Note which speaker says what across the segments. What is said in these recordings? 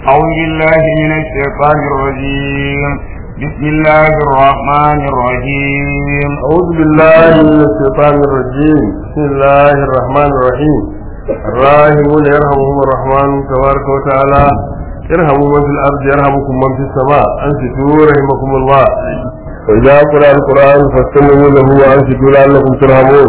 Speaker 1: أعوذ بالله من الشيطان الرجيم بسم الله الرحمن الرحيم
Speaker 2: أعوذ بالله من الشيطان الرجيم بسم الله الرحمن الرحيم الراحمون يرحمهم الرحمن تبارك وتعالى ارحموا من في الأرض يرحمكم من في السماء أنصتوا رحمكم الله وإذا قرأ القرآن فاستمعوا له وأنصتوا لعلكم ترحمون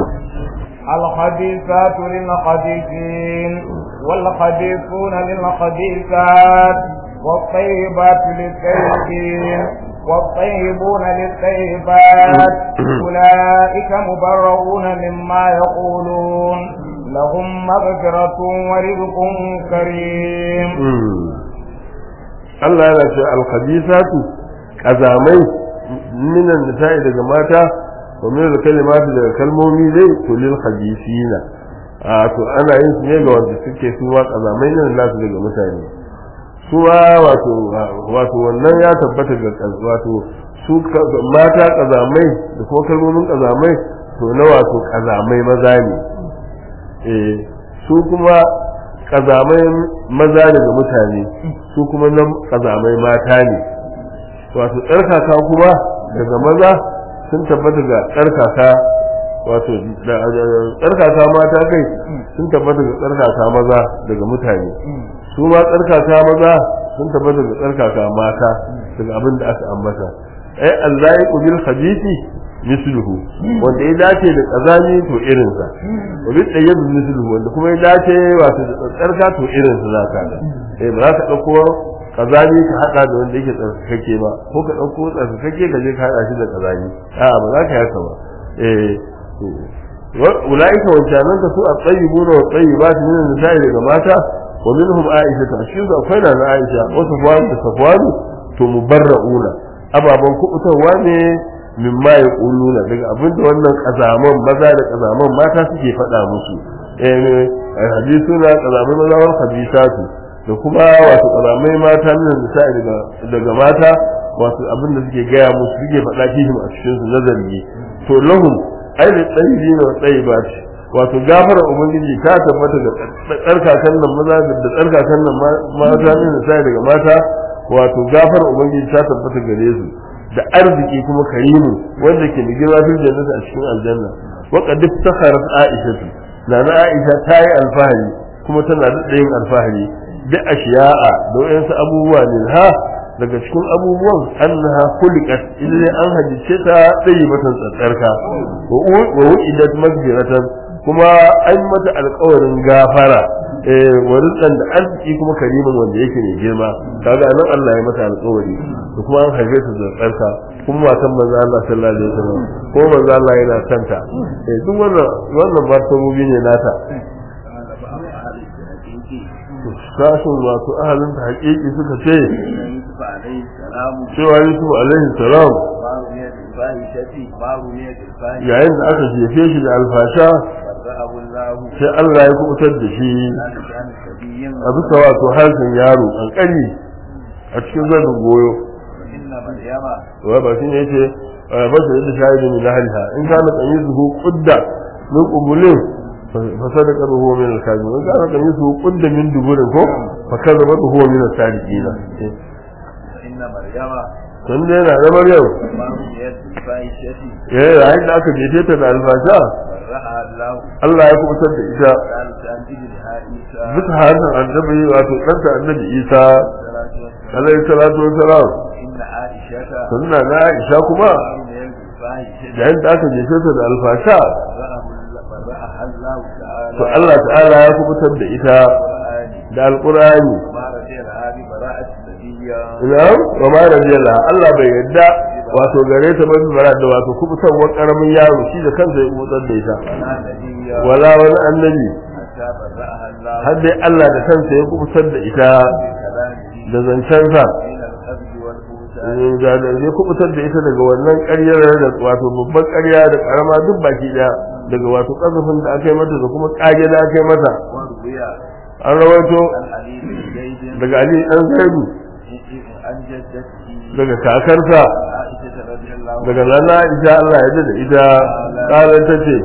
Speaker 1: الخبيثات للخبيثين والخبيثون للخبيثات والطيبات للطيبين والطيبون للطيبات أولئك مبرؤون مما يقولون لهم مغفرة ورزق كريم
Speaker 2: Allah yana ce alkhabisatu kazamai minan nisa'i daga mata wa min kalimatu daga kalmomi dai to lil khabisina a to ana yin su ne ga wanda suke su ma kazamai ne nasu daga mutane su ma wato wato wannan ya tabbata ga wato su mata kazamai da kuma kalmomin kazamai to na wato kazamai maza ne eh su kuma kazamai maza daga mutane su kuma nan kazamai mata ne wato tsarkaka kuma daga maza sun tabbata ga tsarkaka wato tsarkaka mata kai sun tabbata ga tsarkaka maza daga mutane su ma tsarkaka maza sun tabbata ga tsarkaka mata daga abin da aka ambata ai Allah ya kubil hadisi misluhu wanda ya dace da kazami to irinsa wa bi tayyib misluhu wanda kuma ya dace wato da tsarka to irinsa zaka ga eh ba za ka dauko kazami ka hada da wanda yake tsarkake ba ko ka dauko tsarkake ka je ka hada shi da kazami a ba za ka yaka ba eh ulaika wancanan ka su a tayyibuna wa tayyibat min an-nisa'i daga mata wa minhum aisha ta shi da akwai na aisha wa safwan da safwan to mubarrauna ababan kubutarwa ne mimma ya ƙuluna daga abinda wannan ƙazaman maza da ƙazaman mata suke faɗa musu eh hadisu na ƙazamai maza wa hadisatu da kuma wato ƙazamai mata min da daga daga mata wato abinda suke gaya musu suke faɗa fihim a cikin su nazari to lahum ai da tsayi na tsayi ba ce wato gafara ubangiji ta tabbata da tsarkakan nan maza da tsarkakan nan mata min da daga mata wato gafara ubangiji ta tabbata gare su da arziki kuma karimu wanda ke da girma fil jannati a cikin aljanna wa qad iftakharat aisha na na aisha ta yi alfahari kuma tana da yin alfahari da ashiya'a da wayansu abubuwa ne ha daga cikin abubuwan annaha khuliqat idan an hadice ta tsayi matan tsatsarka wa wu'idat magfiratan kuma an mata alƙawarin gafara eh warizan da arziki kuma karimin wanda yake mai girma kaga nan Allah ya mata alƙawari da kuma an haife ta da tsarka kuma matan manzo Allah sallallahu alaihi wasallam ko manzo Allah yana santa eh duk wannan wannan martabobi ne nata sashin wato ahalin ta haƙiƙi suka ce cewa Yusuf alaihi salam yayin da aka jefe shi da alfasha sai Allah ya kubutar da shi a bisa wato harshen yaro kankani a cikin zanin goyo wa ba shi ne yake ba shi da shahidu min ahliha in kana qamisuhu qudda min qubulin fa sadaqa huwa min al-kadhib in kana qamisuhu qudda min duburin ko fa kadhaba huwa min as-sadiqina
Speaker 3: inna maryama
Speaker 2: tun da yana da maryam ya yayin da aka jefe ta da alfasha Allah ya kubutar da ita bisa hannun annabi wato ɗanta annabi isa alaihi salatu wa salam sunna na aisha kuma yayin da aka jefe ta da alfasha to Allah ta'ala ya kubutar da ita da alqur'ani ina wa ma radiyallahu Allah bai yadda wato gare ta ba bara da wato kubutarwar karamin yaro shi da kansa ya kubutar da ita wala wani annabi har dai Allah da kansa ya kubutar da ita da zancensa da ya kubutar da ita daga wannan ƙaryar da wato babban ƙarya da ƙarama duk baki ɗaya daga wato ƙazafin da aka yi mata da kuma ƙage da aka yi mata an rawaito daga Ali ɗan Zaidu daga kakarsa daga lana Aisha Allah ya da ita ƙarar ta ce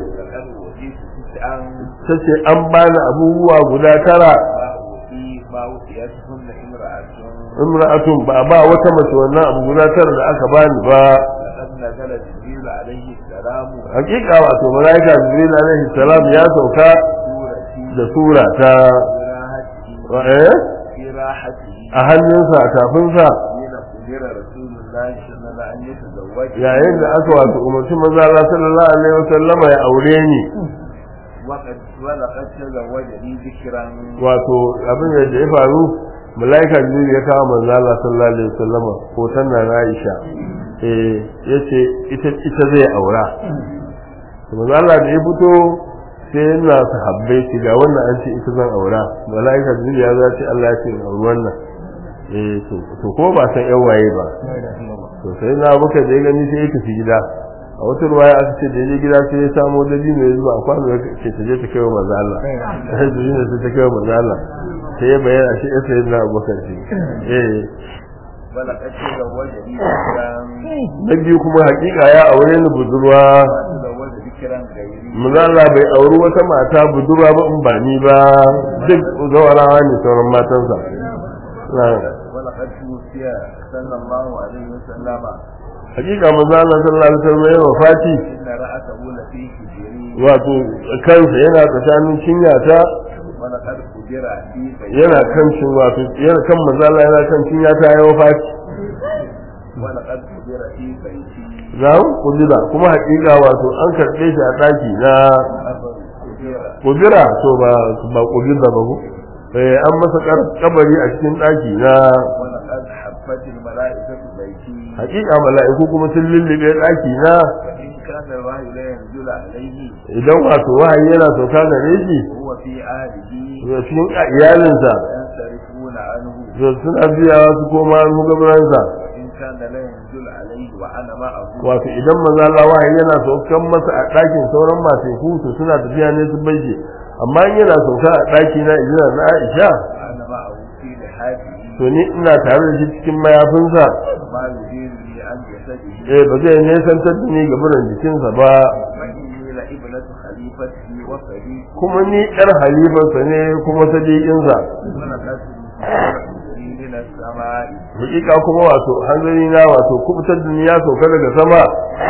Speaker 2: ta ce an bani abubuwa guda tara imra'atun ba ba wata mace wannan abu guda tara da aka bani ba
Speaker 3: لقد نزل جبريل عليه السلام
Speaker 2: hakika wato malaika jibril alaihi salam ya sauka
Speaker 3: سورتي
Speaker 2: da sura ta
Speaker 3: براحته
Speaker 2: wa- eh
Speaker 3: في راحته
Speaker 2: a hannunsa a tafinsa
Speaker 3: حين أمر رسول الله صلى الله عليه وسلم أن يتزوج
Speaker 2: yayin da aka wato umarci maza Allah sallallahu alaihi wasallama ya aure ni
Speaker 3: وقد ولقد تزوجني ذكرا
Speaker 2: wato abin da ya faru malaika jibril ya kawo manzo Allah sallallahu alaihi wasallama hoton na Aisha eh yace ita ita zai aura to manzo Allah da ya fito sai yana sahabbai shi ga wannan an ce ita zan aura malaika jibril ya zace Allah ya ce in auri wannan eh to to ko ba san yan waye ba to sai na buka da ya gani sai ya tafi gida a wata ruwaya aka ce da ya je gida sai ya samo dabi mai zuwa a kwano ya ce ta je ta kai wa manzo Allah sai da yin sai ta kai wa manzo Allah sai ya bayyana shi ya sayi na abubakar shi eh
Speaker 3: ولقد تزوجني ذكرا
Speaker 2: na biyu kuma hakika ya aure ni budurwa
Speaker 3: تزوج ذكرا غيري
Speaker 2: manzo Allah bai auri wata mata budurwa ba in ba ni ba duk zawarawa ne sauran matansa Na-
Speaker 3: ولقد توفي صلى الله عليه وسلم
Speaker 2: hakika manzo Allah sallallahu alaihi wasallam ya wafati
Speaker 3: إن رأسه لفي حجري
Speaker 2: wato kansa yana tsakanin cinyata
Speaker 3: ولقد قدر في بيتي
Speaker 2: yana kan cin wato yana kan mazala yana kan cin ya ta yawa faci
Speaker 3: ولقد قدر في بيتي
Speaker 2: za mu kudura kuma hakika wato an karɓe shi a ɗaki na
Speaker 3: أبر قدر
Speaker 2: kudura to ba ba kudura ba ko eh an masa kar- kabari a cikin ɗaki na
Speaker 3: ولقد حفت الملائكة بيتي
Speaker 2: hakika mala'iku kuma sun lullube ɗaki na
Speaker 3: وإن كان الوحي لا ينزل عليه
Speaker 2: idan wato wahayi yana sauka gare shi
Speaker 3: وهو في أهله
Speaker 2: to cikin iyalinsa
Speaker 3: ينصرفون عنه
Speaker 2: to suna biyawa su koma mugabaransa
Speaker 3: وإن كان لا ينزل عليه وأنا معه
Speaker 2: wato idan maza Allah wahayi yana saukan masa a ɗakin sauran masu to suna tafiya ne su baje amma in yana sauka a ɗaki na ijina na Aisha
Speaker 3: وأنا معه في لحافه
Speaker 2: to ni ina tare da shi cikin mayafinsa
Speaker 3: ما يديرني عن جسده
Speaker 2: eh ba zai nesantar da ni ga buran jikinsa ba
Speaker 3: وإني لابنة خليفته وصديق
Speaker 2: kuma ni ɗan halifarsa ne kuma sadiƙinsa
Speaker 3: ولقد أرسلني من السماء
Speaker 2: hakika kuma wato hanzari na wato kubutar da ni ya sauka daga sama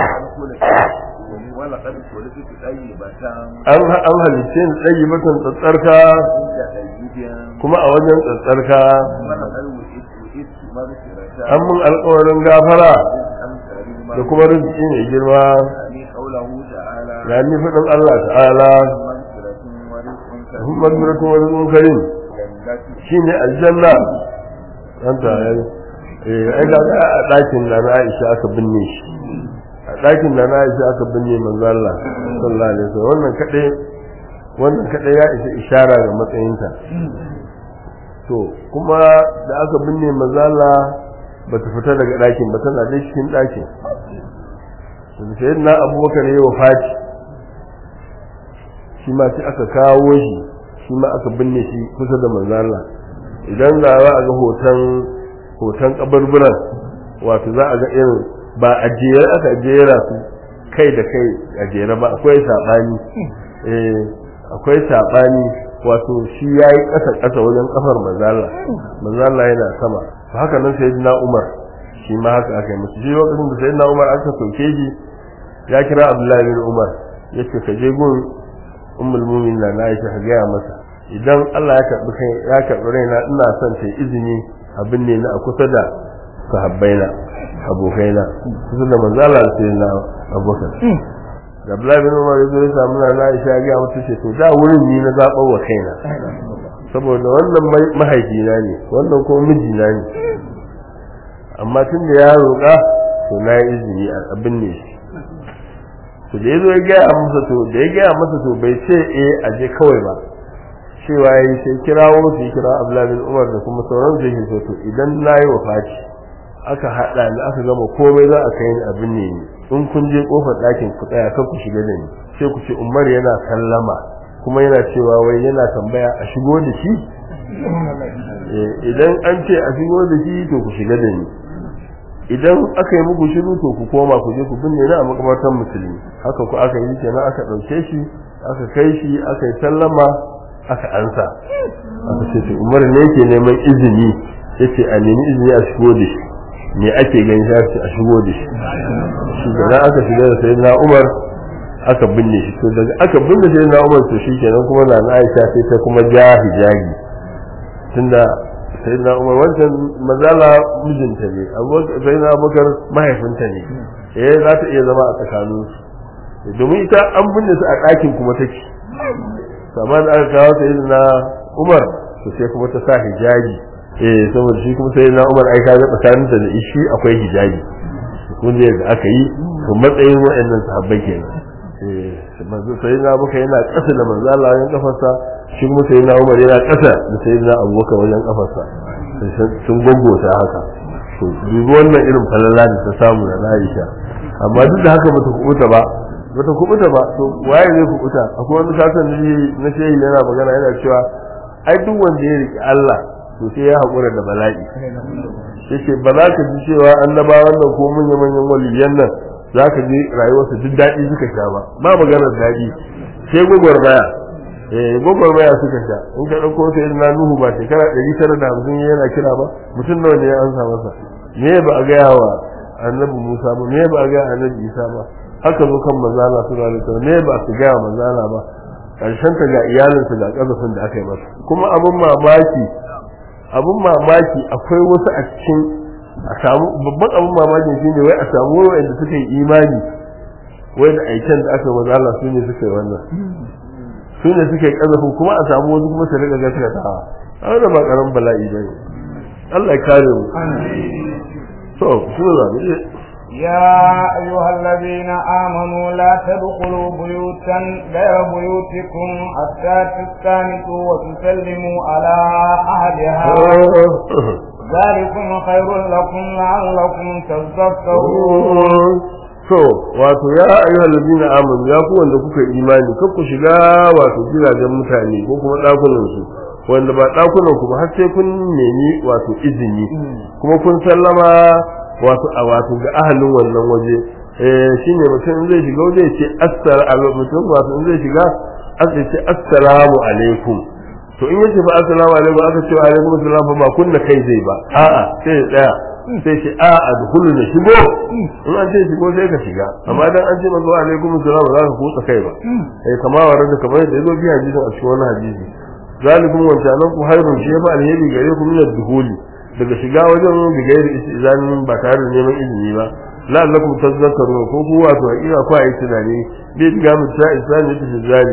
Speaker 3: ولقد خلقت طيبة
Speaker 2: an an halicce ni tsayi matan tsatsarka
Speaker 3: عند طيب
Speaker 2: kuma a wajen tsatsarka
Speaker 3: ولقد وئدت وئدت مغفرة
Speaker 2: an mun alƙawarin gafara
Speaker 3: أم كريما
Speaker 2: da kuma rizki mai girma
Speaker 3: يعني قوله تعالى
Speaker 2: ya ni faɗin Allah ta'ala
Speaker 3: مغفرة ورزق كريم
Speaker 2: Muhammad miratu wa rizqun karim
Speaker 3: جنة
Speaker 2: shine aljanna an ta yayi eh ai ga a ɗakin da na Aisha aka binne shi a ɗakin da na Aisha aka binne manzo Allah sallallahu alaihi wasallam wannan kadai wannan kadai ya isa ishara ga matsayinta to kuma da aka binne manzo Allah bata fita daga ɗakin ba tana dai cikin ɗakin sai na abubakar ya wafati shi ma sai aka kawo shi shi ma aka binne shi kusa da manzo Allah idan za a ga hoton hoton kaburburan wato za a ga irin ba a jere aka jera su kai da kai a jere ba akwai sabani eh akwai sabani wato shi yayi kasa kasa wajen kafar manzo Allah manzo Allah yana sama to haka nan sayyidina Umar shi ma haka aka yi musu shi lokacin da sayyidina Umar aka soke shi ya kira Abdullahi bin Umar yace ka je gun ummul mu'minin na Aisha ka gaya masa idan Allah ya karbi kai ya karbi raina ina son ta izini abin ne na a kusa da sahabbaina abokaina kusa da manzo Allah da sayyidina Abubakar da Abdullahi bin Umar yazo ya samu na Aisha ya gaya mata ce to da wurin ni na zaɓar wa kaina saboda wannan mahaifina ne wannan kuma mijina ne amma tun da ya roƙa to na yi izini a abin ne shi to da ya zo ya gaya masa to da ya gaya masa to bai ce eh a je kawai ba cewa ya yi sai kirawo su yi kira Abdullahi bin Umar da kuma sauran su yake so to idan na yi wafati aka haɗa ni aka gama komai za a kai ni abin ne ni in kun je kofar ɗakin ku tsaya kan ku shiga da ni sai ku ce Umar yana sallama kuma yana cewa wai yana tambaya a shigo da shi idan an ce a shigo da shi to ku shiga da ni idan aka yi muku shiru to ku koma ku je ku binne ni a makabartar musulmi haka ku aka yi kenan aka ɗauke shi aka kai shi aka yi sallama aka ansa aka ce to umar ne yake neman izini yace a nemi izini a shigo da shi me ake gani sai ce a shigo da shi shi da aka shiga da sayyidina Umar aka binne shi to daga aka binne sayyidina Umar to shikenan kuma na Aisha sai ta kuma ja hijabi tunda sayyidina Umar wancan mazala mijinta ne sayyidina Abubakar mahaifinta ne eh za ta iya zama a tsakaninsu domin ita an binne su a ɗakin kuma take amma da aka kawo ta yin na umar to sai kuma ta sa hijabi eh saboda shi kuma sai na umar ai kaga tsakanin da da shi akwai hijabi kun da yadda aka yi to matsayin waɗannan sahabbai kenan eh manzo sai na muka yana ƙasa da manzo Allah wajen kafarsa shi kuma sai na umar yana ƙasa da sai na abubakar wajen kafarsa sun gwaggota haka to dubi wannan irin falala da ta samu da Aisha amma duk da haka bata kubuta ba bata kubuta ba to waye zai kubuta akwai wani sasan na shehi yana magana yana cewa ai duk wanda ya riki Allah to sai ya haƙura da bala'i yace ba za ka ji cewa annabawan nan ko manya manyan waliyan nan za ka ji rayuwarsa duk daɗi suka sha ba ba maganar daɗi sai gwagwarmaya eh gwagwarmaya suka sha in ka ɗauko sai na nuhu ba shekara ɗari tara da hamsin yana kira ba mutum nawa ne ya ansa masa me ba a gaya wa annabi musa ba me ba a gaya annabi isa ba haka zo kan manzala su alaihi wasallam me ba su gaya manzala ba karshen ta ga iyalinsa ga kazafin da aka yi masa kuma abun mamaki abun mamaki akwai wasu a cikin a samu babban abun mamakin shine wai a samu wanda suka yi imani wai da aikin da aka yi manzala su ne suka yi wannan su ne suka yi kazafin kuma a samu wasu kuma su riga gaskatawa a wannan ba karamin bala'i bane Allah ya kare mu to su ne
Speaker 1: يا أيها الذين آمنوا لا تدخلوا بيوتا غير بيوتكم حتى تستانسوا وتسلموا على أهلها ذلكم خير لكم لعلكم تذكرون
Speaker 2: to wato ya ayyuhal ladina amanu ya ku wanda kuka imani kar ku shiga wato gidajen mutane ko kuma dakunan su wanda ba dakunan ku ba har sai kun nemi wato izini kuma kun sallama wato a wato ga ahalin wannan waje eh shine mutum zai shiga waje ya ce assalamu mutum wato in zai shiga aka ce assalamu alaikum to in yace fa assalamu alaikum aka ce alaikum assalam fa ba kunna kai zai ba a'a sai ya tsaya sai ce a adkhulu na shigo in an ce shigo sai ka shiga amma dan an ce manzo alaikum assalam ba za ka kutsa kai ba eh kama wa da kamar da yazo biya hadisin a cikin wannan hadisi zalikum wa ta'alam ku hayrun shi fa alheri gare ku min ad-dukhuli daga shiga wajen bigayar izanin ba tare da neman izini ba la'allakum tazakkarun ko ku wato hakika ku ayi tunani bai diga mu ta isani ta zali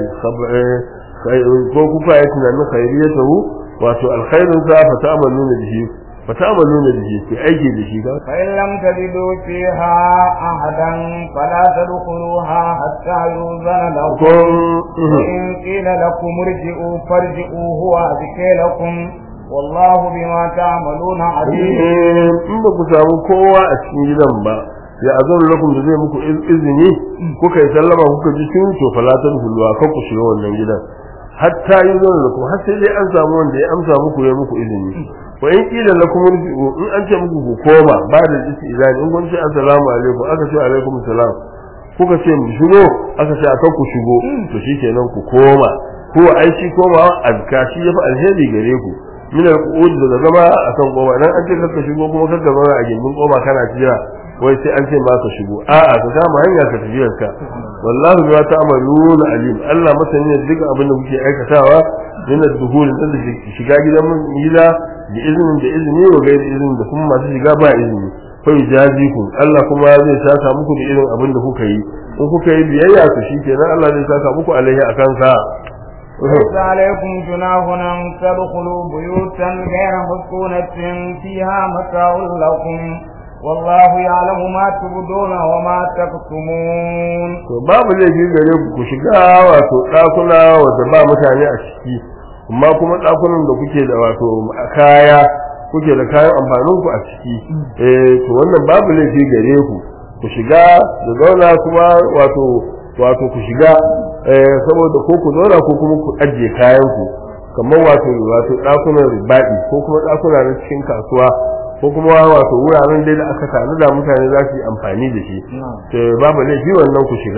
Speaker 2: ko ku ku ayi tunanin khairiyatahu wato alkhairun sa fa ta'maluna bihi fa ta'maluna bihi ki aiki da shi ba
Speaker 1: fa in lam tajidu fiha ahadan fala tadkhuluha hatta yuzana lakum in qila lakum irji'u farji'u huwa lakum wallahu bima ta'maluna alim
Speaker 2: in ba ku samu kowa a cikin gidan ba ya azan lakum da zai muku izini kuka yi sallama kuka ji tun to falatan hulwa kan ku shiga wannan gidan hatta yi zan lakum har sai dai an samu wanda ya amsa muku ya muku izini wa in kila lakum irji'u in an ce muku ku koma ba da izini in kun ce assalamu alaikum aka ce alaikum salam kuka ce mu shigo aka ce akan ku shigo to shikenan ku koma ko ai shi koma azka shi yafi alheri gare ku min al-qu'ud da zama a kan goma dan an ce ka shigo kuma ka zama a gindin goma kana jira wai sai an ce ba ka shigo a'a ka kama hanya ka tafiyar ka wallahi bima ta'malun alim Allah masani ne duk abin da kuke aikatawa min ad-duhul da shiga gidan gida da izinin da izini wa gairi izinin da kuma masu shiga ba izini fa yajaziku Allah kuma zai saka muku da irin abin da kuka yi in kuka yi biyayya to shikenan Allah zai saka muku alaihi akan sa
Speaker 1: ليس عليكم جناح أن تدخلوا بيوتا غير مسكونة فيها متاع لكم والله يعلم ما تبدون وما تكتمون
Speaker 2: to babu laifi gare ku ku shiga wato ɗakuna wanda ba mutane a ciki amma kuma ɗakunan da kuke da wato kaya kuke da kayan amfanin ku a ciki eh to wannan babu laifi gare ku ku shiga da zauna kuma wato wato ku shiga saboda ko ku zauna ko kuma ku ajiye kayan ku kamar wato wato dakunan ribaɗi ko kuma dakuna na cikin kasuwa ko kuma wato wuraren dai da aka tanu da mutane za su yi amfani da shi to babu laifi wannan ku shiga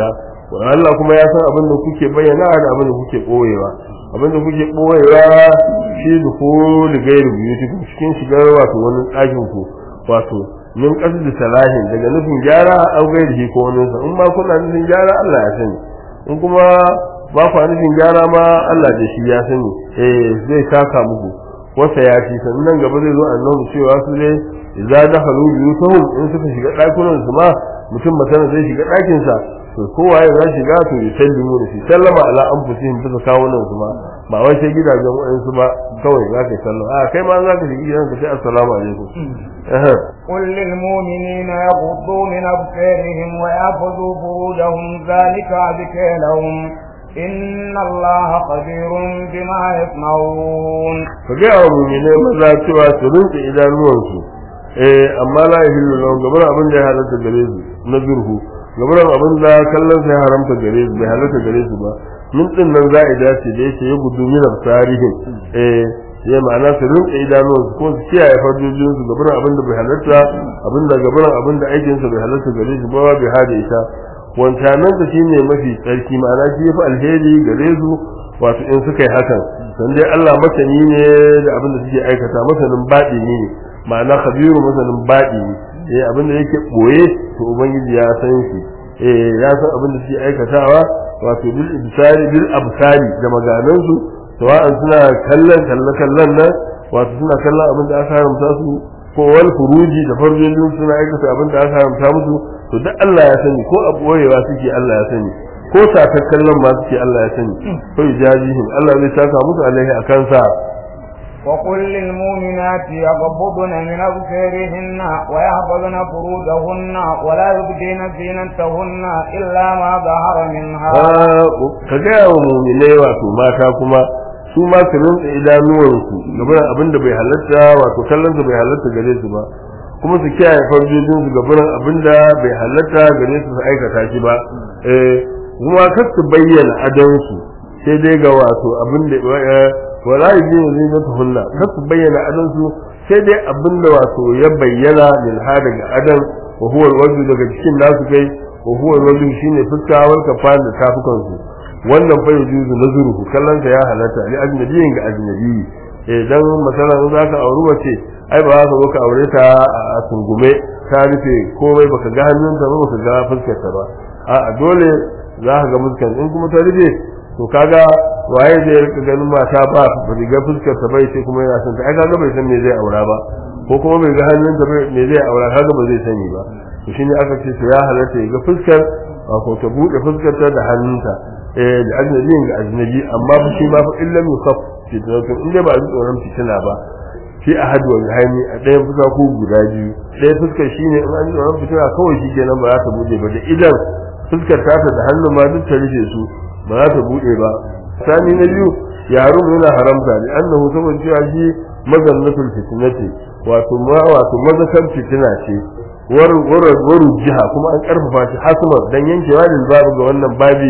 Speaker 2: Allah kuma ya san abin da kuke bayyana da abin da kuke boyewa abin da kuke boyewa shi da ko da gairu biyu cikin shigar wato wani ɗakin ku wato min qasdi salahin daga nufin gyara au gairi ko wani sa in ma kuna nufin gyara Allah ya sani in kuma ba ku nufin gyara ma Allah da shi ya sani eh zai saka muku wasa ya ci sannan gaba zai zo annabi cewa su ne idza dakhalu buyutahum in suka shiga ɗakunan su ma mutum masana zai shiga ɗakin sa to kowa ya shiga to ya sallimu da shi sallama ala anfusihim bisa kawunan su ma ba wai sai gidajen wayansu ba kawai za ka sallama a kai ma za ka shiga gidanka sai assalamu alaikum
Speaker 1: قل للمؤمنين يغضوا من أبصارهم ويحفظوا فروجهم ذلك أزكى لهم إن الله خبير بما يصنعون
Speaker 2: فجاء المؤمنين ماذا سوى سرنت إلى نورسو eh amma la yahillu lahum gabar abin da ya halatta gare su na zurhu gabar abin da kallon sai haramta gare su bai halatta gare su ba min din nan za a dace da yake ya gudu min tarihin eh ya ma'ana su rinka idanuwan su ko su kiyaye farjojin su gabar abin da bai halatta abin da gabar abin da aikin sa bai halatta gare su ba bai hada ita wancanan ta shine mafi tsarki ma'ana shi yafi alheri gare su wato in suka yi hakan dan dai Allah masani ne da abin da suke aikata masanin baɗi ne ma'ana khabiru masanin baɗi ne eh abin da yake boye to ubangiji ya san shi eh ya san abin da suke aikatawa wato bil ibsari bil absari da maganan su sawa'an suna kallon kallon kallon nan wato suna kallon abin da aka haramta su ko wal furuji da farjojin suna aikata abin da aka haramta musu to duk Allah ya sani ko a boyewa suke Allah ya sani ko sakar kallon ma suke Allah ya sani ko ijazihim Allah zai saka musu alaihi akan sa
Speaker 1: وقل للمؤمنات يغضبن من أبصارهن ويحفظن فروجهن ولا يبدين زينتهن إلا ما ظهر منها
Speaker 2: كجاء مؤمنai wato mata kuma su ma su rinka idanuwansu gaban abin da bai halatta wato kallon su bai halatta gare su ba kuma su kiyaye farjojin su gaban abin da bai halatta gare su su aikata shi ba eh kuma kar su bayyana adansu sai dai ga wato abin da wala yajin zinatuhunna kar su bayyana adansu sai dai abin da wato ya bayyana lil hada ga adan wa huwa alwajhu daga cikin nasu kai wa huwa alwajhu shine fuska wal kafan da tafukan su wannan fa yujuzu nazruhu kallon ya halatta li ajnabiyin ga ajnabi eh dan masalan za ka auri wace ai ba za ka zo ka aure ta a tungume ta rufe komai baka ga hannunta ba baka ga fuskar ta ba a dole za ka ga fuskar in kuma ta rufe to kaga waye zai rika ganin mata ba riga fuskar ta bai sai kuma yana son ta ai kaga bai san me zai aura ba ko kuma bai ga hannun ta me zai aura kaga ba zai sani ba to shine aka ce to ya halatta ya ga fuskar ko ta bude fuskar ta da hannunta eh da ajnabi ga ajnabi amma fa shi ba fa illa yusaf fitnatu inda ba a ji tsoron fitina ba fi ahad wa hani a ɗayan fuska ko guda biyu ɗaya fuskar shine in an ji tsoron fitina kawai shi kenan ba za ta bude ba da idan fuskar ta da hannun ma duk ta rufe su ba za ta bude ba sani na biyu yaro yana haramta ne annahu saboda cewa shi mazannatul fitnati wato ma wato mazakar fitina ce war war waru jiha kuma an karfafa shi hasumar dan yankewa da babu ga wannan babi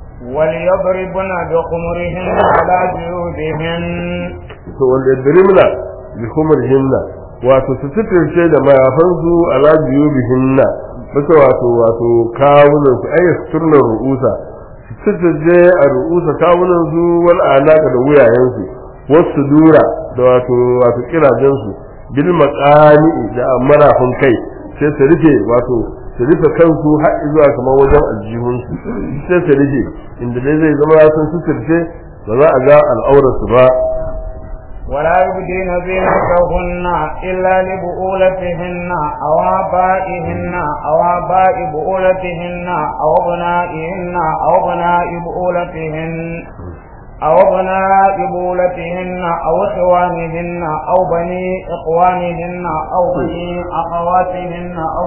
Speaker 1: وليضربن بخمرهن على جيوبهن
Speaker 2: to wanda yadrimna bi khumrihinna wato su fitirce da mayafansu ala jiyubihinna bisa wato wato kawunan su ayyas turna ru'usa sitaje a ru'usa kawunan su wal alaka da wuyayen su wasu dura da wato wato kirajen su bil maqani da marafin kai sai su rufe wato su rufe kansu har zuwa kamar wajen aljihun su sai su rufe inda dai zai zama sun suturce ba za a ga al'aurar su ba
Speaker 1: ولا يبدين زينتهن إلا لبؤولتهن أو آبائهن أو آباء بؤولتهن أو أبنائهن أو أبناء بؤولتهن أو أبناء بولتهن أو إخوانهن أو بني إخوانهن أو بني أخواتهن أو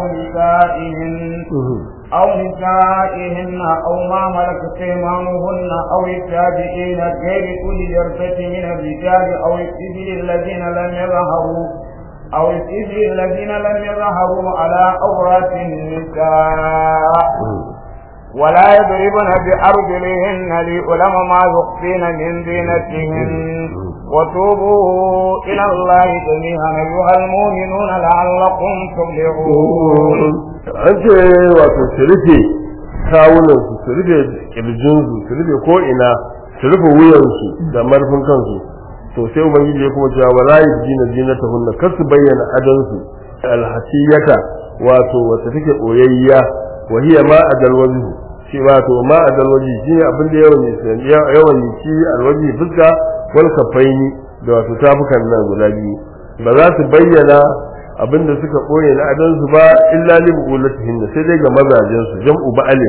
Speaker 1: نسائهن أو نسائهن أو ما ملكت أيمانهن أو التابعين غير أولي الإرثة من الرجال أو السبيل الذين لم يظهروا أو السبيل الذين لم يظهروا على أورات النساء ولا يضربن بأرجلهن ليعلم ما يخفين من زينتهن وتوبوا إلى الله جميعا أيها المؤمنون لعلكم تفلحون
Speaker 2: an ce wato su rufe kawunan su su rufe kirjin su su rufe ko ina su rufe wuyan su da marfin kansu to sai ubangiji ya kuma cewa wala yajina zinatahunna kar su bayyana adan su alhasiyata wato wata take boyayya wa hiya ma adal wajhu shi wato ma adal wajhi shi abin da yawan yawan shi alwaji fuska wal kafaini da wato tafukan nan guda biyu ba za su bayyana abin da suka boye na adan su ba illa li bulatihin sai dai ga mazajen su jam'u ba'ale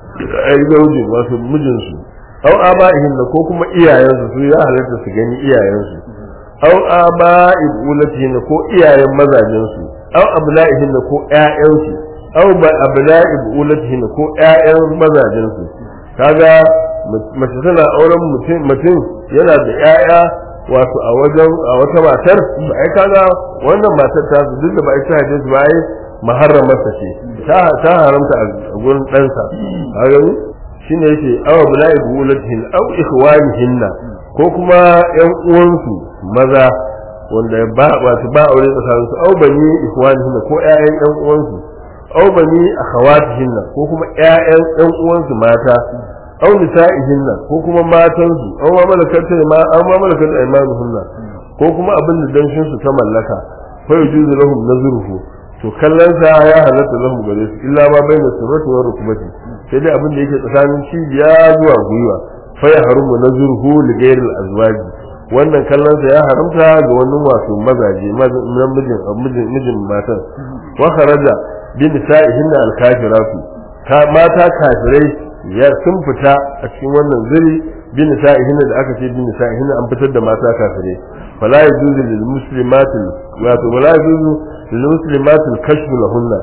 Speaker 2: ai zauji wato mijin su aw aba'ihin ko kuma iyayen su su ya halatta su gani iyayen su aw aba'i bulatihin ko iyayen mazajen su aw abla'ihin ko ƴaƴan su aw ba abla'i bulatihin ko ƴaƴan mazajen su kaga mace tana auren mutum mutum yana da ƴaƴa wato a wajen a wata matar ba ai kaga wannan matar ta su duk da ba ita hadin su ba ai maharramarsa ce ta ta haramta a gurin ɗansa kaga shine yake aw bula'i bulatihin aw ikhwanihinna ko kuma ƴan uwansu maza wanda ba wato ba aure tsakaninsu aw bani ikhwanihinna ko ƴaƴan ƴan uwansu aw bani akhawatihinna ko kuma ƴaƴan ƴan uwansu mata aw nisa'ihinna ko kuma matansu aw ma malakat ma aw ma malakat aymanuhunna ko kuma abin da danshin su ta mallaka fa yujuzu lahum nazruhu to kallon sa ya halatta lahum gare su illa ma baina surrati wa rukbati sai dai abin da yake tsakanin cibiya zuwa gwiwa fa ya harumu nazruhu li ghayri al-azwaji wannan kallon sa ya haramta ga wannan wato mazaje mijin mijin mijin matan wa kharaja bi nisa'ihinna al-kafiratu mata kafirai ya sun fita a cikin wannan zuri bi nisa'ihinna da aka ce bi nisa'ihinna an fitar da mata kafirai fala yajuzu lil muslimatil wato wala yajuzu lil muslimatil kashfu lahunna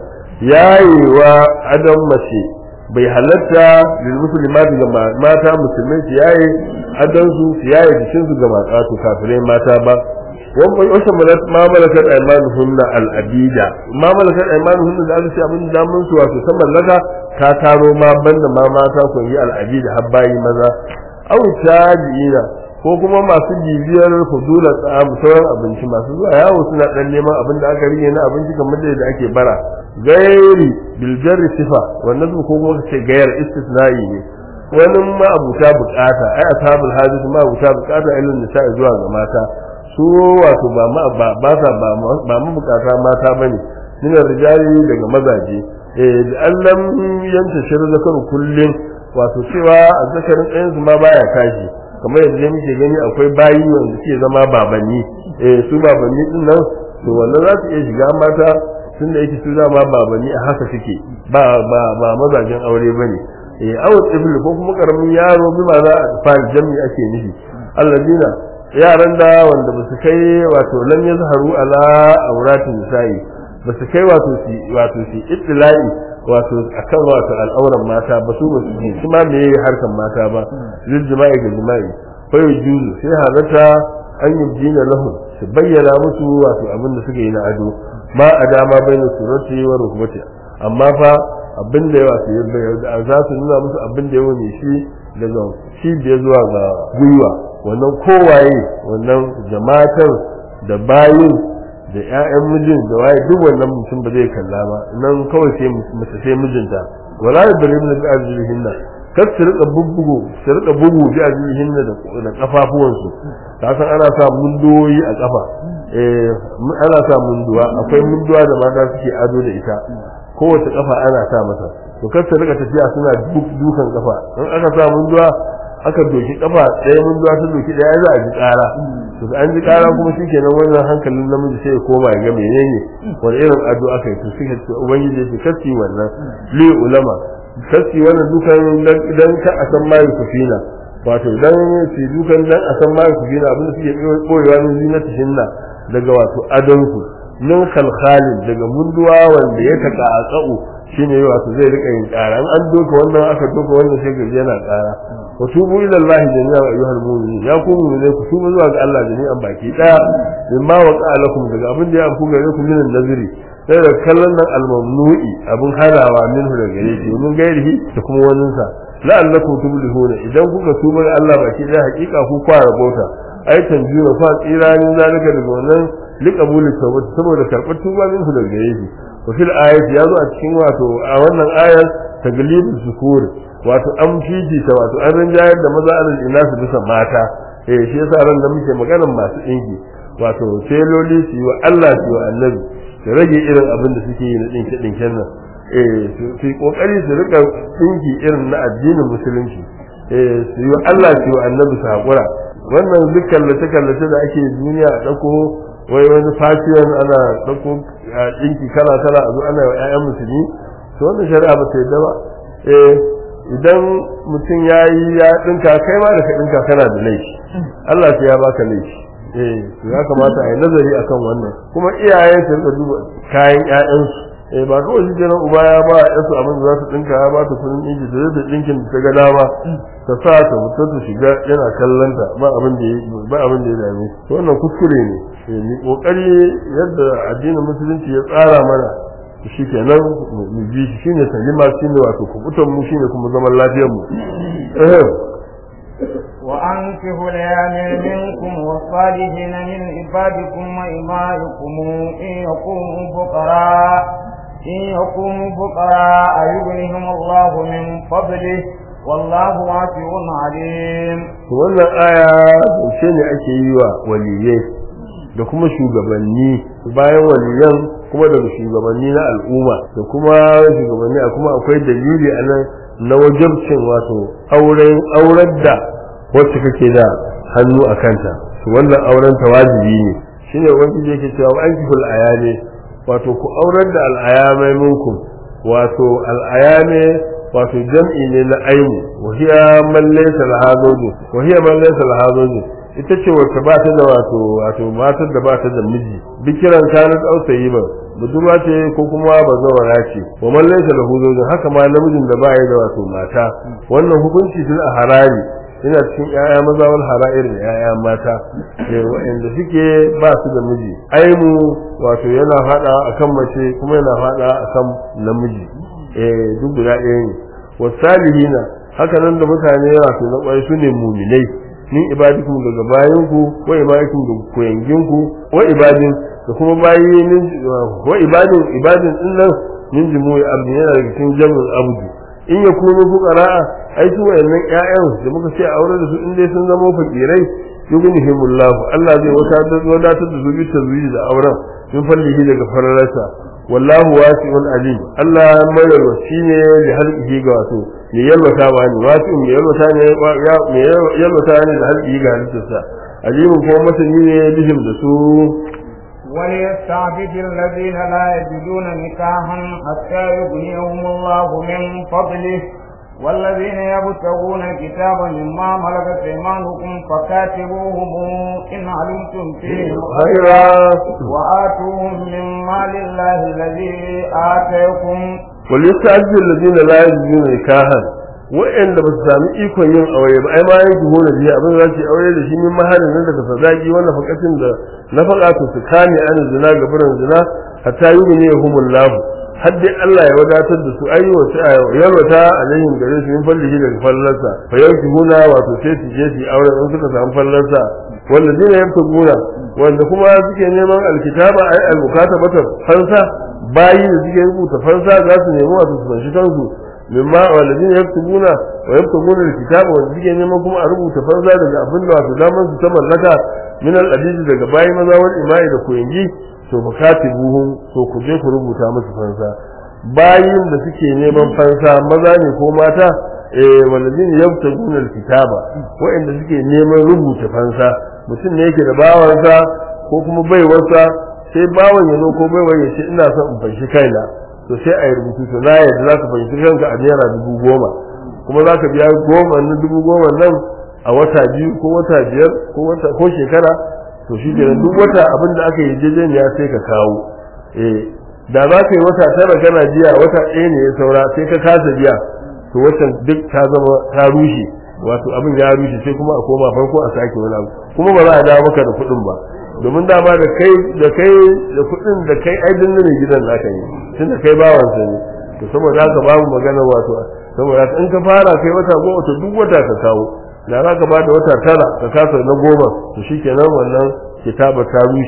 Speaker 2: yayewa adam mace bai halatta lil muslimati ga mata musulmai su yaye adan su su yaye jikin su ga mata to kafirai mata ba wannan wasa ma malakat aymanuhunna al abida ma malakat aymanuhunna da aka ce abin da mun su wato san mallaka ta taro ma banda ma mata ko yi al abida har bayi maza aw tabi'ina ko kuma masu bibiyar fudula tsam sauran abinci masu zuwa yawo suna dan neman abin da aka rige na abinci kamar da ake bara gairi biljarri sifa wannan ko kuma ce gayar istisna'i ne wani ma abuta bukata ai ashabul hadith ma abuta bukata ilmin nisa'i zuwa ga mata su wato ba ma ba sa ba ba mu bukata mata bane min rijali daga mazaje eh da allam yanta shirin zakar kullun wato cewa azzakarin ɗayan su ma baya tashi kamar yadda muke gani akwai bayi wanda suke zama babanni eh su babanni din nan to wannan za su iya shiga mata tun da yake su dama babanni a haka suke ba ba ba mazajen aure bane eh aw tifl ko kuma karamin yaro bi ma za a fara jami ake nufi alladina yaran da wanda ba su kai wato lam yazharu ala auratin nisa'i ba su kai wato su wato su ittila'i wato akan wato al'auran mata ba su ba su ji kuma me harkan mata ba lil jima'i ga jima'i fa yujuzu sai halatta an yubdina lahum su bayyana musu wato abin da suke yi na ado ma a dama bai na surati wa rukbati amma fa abin da yawa su za su nuna musu abin da yawa ne shi daga cibiyar zuwa ga gwiwa wannan kowaye wannan jama'atar da bayin da 'ya'yan mijin da waye duk wannan mutum ba zai kalla ba nan kawai sai mace sai mijinta wala yadrim bi arjulihinna kar su rika bubbugo su rika bugu bi arjulihinna da kafafuwansu ka san ana sa mundoyi a kafa eh ana sa munduwa akwai munduwa da mata suke ado da ita kowace kafa ana sa mata to kar su rika tafiya suna dukan kafa in aka sa munduwa aka doki kafa ɗaya munduwa ta doki ɗaya za a ji ƙara to da an ji ƙara kuma shikenan wannan hankalin namiji sai ya koma ya ga menene wani irin ado aka yi to suka ce ubangiji ya ce kasi wannan li ulama kasi wannan dukan dan ka a san mai kufina wato dan su dukan dan a san mai kufina abinda suke koyewa ne zinata hinna daga wato adonku min khalkhalin daga munduwa wanda ya taka a tsa'u shine wato zai rika yin ƙara an doka wannan aka doka wannan sai gaji yana ƙara wa tubu ila Allah jami'a ayyuhal mu'minin ya ku mu'minai ku tubu zuwa ga Allah jami'an baki daya mimma waqa lakum daga abin da ya amku gare ku min nazari sai da kallon nan al-mamnu'i abin harawa minhu daga gare shi mun gairihi da kuma wannan sa la'allakum tuflihuna idan kuka tuba ga Allah baki daya hakika ku kwara bauta ai tanjira fa tsiranin zalika daga wannan liqabuli tawbati saboda karbar tuba minhu daga gare shi wa fil ayati ya zo a cikin wato a wannan ayar taglibul zukur wato an fifita wato an rinjayar da maza alal inasu bisa mata eh shi yasa ran da muke maganar masu dinki wato teloli su yi wa Allah su yi wa annabi su rage irin abin da suke yi na dinke dinken nan eh su yi kokari su rika dinki irin na addinin musulunci eh su yi wa Allah su yi wa annabi su hakura wannan duk kallace kallace da ake duniya a dauko wai wani fashion ana dauko dinki kala kala a zo ana wa ƴaƴan musulmi to wannan shari'a ba ta yadda ba eh idan mutum ya yi ya dinka kai ma da ka dinka kana da laifi Allah sai ya baka laifi eh to ya kamata a yi nazari akan wannan kuma iyaye su rika duba kayan ƴaƴansu eh ba kawai shi kenan uba ya ba yasu abin da za su dinka ya ba ta kudin dinki da zai dinkin da ta ga dama ta sa ta mutum ta shiga yana kallon ta ba abin da ba abin da ya dame to wannan kuskure ne eh ni kokari yadda addinin musulunci ya tsara mana shi kenan mu bi shi shine salima shine wato kubutan mu shine kuma zaman lafiyar mu eh
Speaker 1: وأنكحوا الأيام منكم والصالحين من عبادكم وإمائكم إن يكونوا فقراء إن يكونوا فقراء يغنهم الله من فضله والله واسع عليم.
Speaker 2: wannan aya zance ne ake yi wa waliyai da kuma shugabanni bayan waliyan kuma daga shugabanni na al'umma da kuma shugabanni a kuma akwai dalili a nan na wajabcin wato auren aurar da wacce kake da hannu a kanta to wannan auren ta wajibi ne shine ubangiji yake cewa an kiful ayame wato ku aurar da al'ayamai minkum wato al'ayame wato jam'i ne na aimu wa hiya man laysa laha zawjun wa hiya man laysa laha zawjun ita ce wacce ba ta da wato wato matar da ba ta da miji bikiran kanat ausayi ba budurwa ce ko kuma bazawara ce wa man laysa lahu zawjun haka ma namijin da ba ya da wato mata wannan hukunci tun a harari ina cikin ƴaƴa maza wal hara'ir da ƴaƴa mata eh waɗanda suke ba su da miji aimu wato yana hada akan mace kuma yana hada akan namiji eh duk guda ɗaya ne wasalihina haka nan da mutane wato na ƙwai su ne muminai min ibadikum daga bayanku wa ibadikum daga koyanginku wa ibadin da kuma bayi min wa ibadin ibadin din nan min jumu'i abdi yana daga cikin jami'in abdu in ya kunu fuqara'a ai su wayannan ƴaƴan da muka ce aure da su in dai sun zama fakirai yughnihimullahu Allah zai wadatar da su bi tazwiji da auren min fallihi daga fararsa wallahu wasi'un alim Allah mai yalwaci ne da halqihi ga wato me yalwata ba ne wasi'un me yalwata ne me yalwata ne da halqihi ga halittarsa alimin kuma masani ne bihim da su
Speaker 1: وليستعبد الذين لا يجدون نكاحا حتى يغنيهم الله من فضله والذين يبتغون الكتاب مما ملكت ايمانكم فكاتبوهم ان علمتم فيهم خيرا واتوهم من مال الله الذي اتيكم
Speaker 2: وليستعبد الذين لا يجدون نكاحا wa'anda ba su sami ikon yin aure ba ai ma yin ki hona biya abin za su aure da shi min mahalin nan daga sadaki wannan fakatin da na faɗa to su kame an zina ga burin zina hatta yi ne humullahu har dai Allah ya wadatar da su ayi wata yalwata alaihim gare su min fallihi daga fallarsa fa yauki huna wato sai su je su aure in suka samu fallarsa wallazina yabtaguna wanda kuma suke neman alkitaba ai almukatabata fansa bayi da suke rubuta fansa za su nemi wato su fanshi kansu mimma walladin yaktubuna wa yaktubuna alkitaba wanda suke neman kuma a rubuta fansa daga abin da wato daman su ta mallaka min al daga bayi maza wal imai da koyangi to fakatibuhum to ku je ku rubuta musu fansa bayin da suke neman fansa maza ne ko mata eh walladin yaktubuna alkitaba wa'anda suke neman rubuta fansa mutum ne yake da bawansa ko kuma baiwarsa sai bawan ya zo ko baiwar ya ce ina son in fanshi kaina to sai a yi rubutu to na yadda za ka fahimci kanka a naira dubu goma kuma za ka biya goma na dubu goma nan a wata biyu ko wata biyar ko wata ko shekara to shi kenan duk wata abin da aka yi jejeniya sai ka kawo eh da za ka yi wata tara kana jiya wata ɗaya ne ya saura sai ka kasa biya to watan duk ta zama ta rushe wato abin ya rushe sai kuma a koma farko a sake wani abu kuma ba za a dawo maka da kuɗin ba domin dama da kai da kai da kuɗin da kai ai dinne ne gidan naka ne tun da kai bawan sa ne to saboda haka babu magana wato saboda haka in ka fara kai wata goma to duk wata ka kawo da za ka bada wata tara ka kasa na goma to shikenan wannan kitaba ta rushe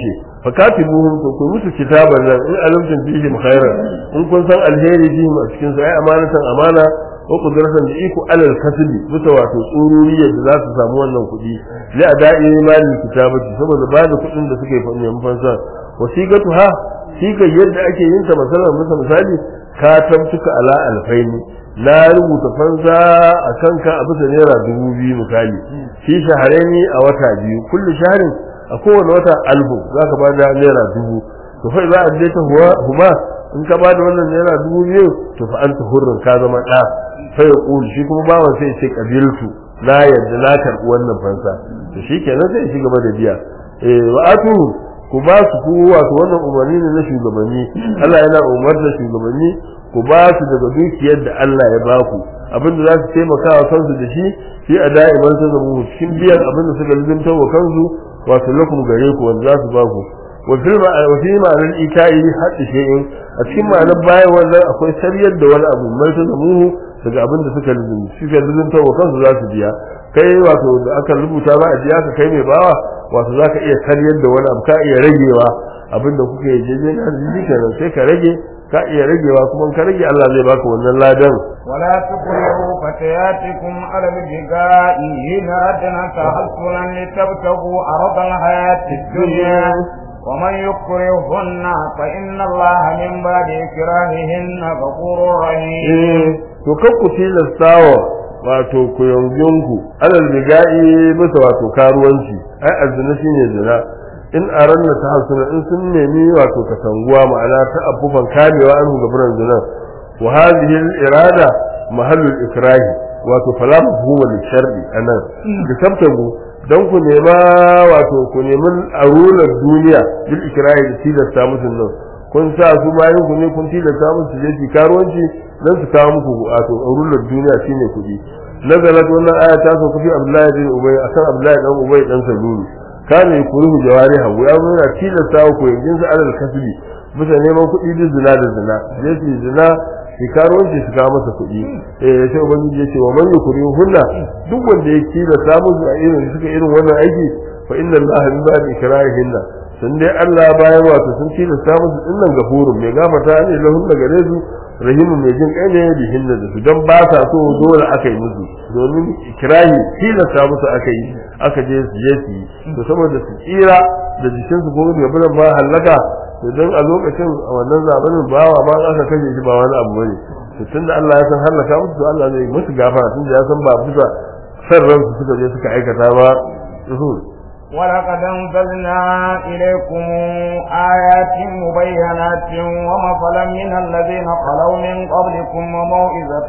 Speaker 2: fakatibuhum to ku musu kitaban nan in alimtum fihim khairan in kun san alheri fihim a cikin su ai amanatan amana wa qudratan da iko alal kasbi bisa wato tsururiyar da za su samu wannan kuɗi li ada'i malin kitabati saboda ba da kuɗin da suke fanya fansa wasiqatu ha siga yadda ake yin ta masalan musa misali ka tabtuka ala alfaini na rubuta fansa a kanka a bisa naira dubu biyu misali shi shahareni a wata biyu kullu shaharin a kowane wata alfu za ka ba da naira dubu to fa za a je ta huma in ka ba da wannan naira dubu biyu to fa anta hurrin ka zama ɗa fa ya ƙuli shi kuma bawan sai ce ƙabiltu na yadda na karɓi wannan fansa to shi kenan sai shi gaba da biya eh wa atu ku ba su ku wato wannan umarni ne na shugabanni Allah yana umar da shugabanni ku ba su daga dukiyar da Allah ya ba ku abinda za su taimaka wa kansu da shi shi a da'iman ta zama cikin biyan abinda suka lizimta wa kansu wato lakum gare ku wanda za su ba ku wa fi ma'anar ita'i haɗi shi'in a cikin ma'anar bayan wannan akwai sariyar da wani abu mai ta zamuhu daga abin da suka lizimta suka lizimta wa kansu za su biya kai wato da aka rubuta ba a biya ka kai mai bawa wato za ka iya sariyar da wani abu ka iya ragewa abin da kuka yi jeje na arziki kenan sai ka rage ka iya ragewa kuma ka rage Allah zai baka wannan ladan
Speaker 1: ولا تكرهوا فتياتكم على الابتغاء إن أردنا تحصنا لتبتغوا عرض الحياة الدنيا ومن يكرهن فإن الله من بعد إكراههن غفور رحيم
Speaker 2: to kakku tilastawa wato ku yanginku alal biga'i bisa wato karuwanci ai azzina shine zina in aranna ta hasuna in sun nemi wato katanguwa ma'ana ta abubuwan kamewa an gaburan zina wa hadhihi al-irada mahallul ikrahi wato fala mafhuma li shar'i anan da tabtabu dan ku nema wato ku nemi arular duniya bil ikrahi da tilasta musu nan kun sa su bayan ku ne kun tilasta musu je su karuwanci dan su kawo muku wato arular duniya shine kuɗi nazalat wannan aya ta so kufi abdullahi bin ubay akan abdullahi dan ubay dan salulu kana yakuru jawari hawu ya zo yana tilasta ku yanzu su alal kasbi bisa neman kuɗi da zina da zina je su zina shi karuwanci su kawo masa kuɗi eh sai ubangiji ya ce wa man yukuri hunna duk wanda ya tilasta musu a irin suka irin wannan aiki fa inna allaha min ba'di ikrahihinna sun dai Allah bayan wato sun tilasta musu dinnan gafurun mai gafarta ne lahun da gare su rahimu mai jin kai ne da hinna da su dan ba sa so dole aka yi musu domin ikrahi tilasta musu aka yi aka je su je su yi to saboda su tsira da jikin su gobe da bulan ma halaka to dan a lokacin a wannan zamanin bawa ma aka kashe shi ba wani abu bane to tunda Allah ya san halaka musu to Allah zai musu gafara tunda ya san ba bisa san ransu suka je suka aikata ba
Speaker 1: ولقد أنزلنا إليكم آيات مبينات ومثلا من الذين خلوا من قبلكم وموعظة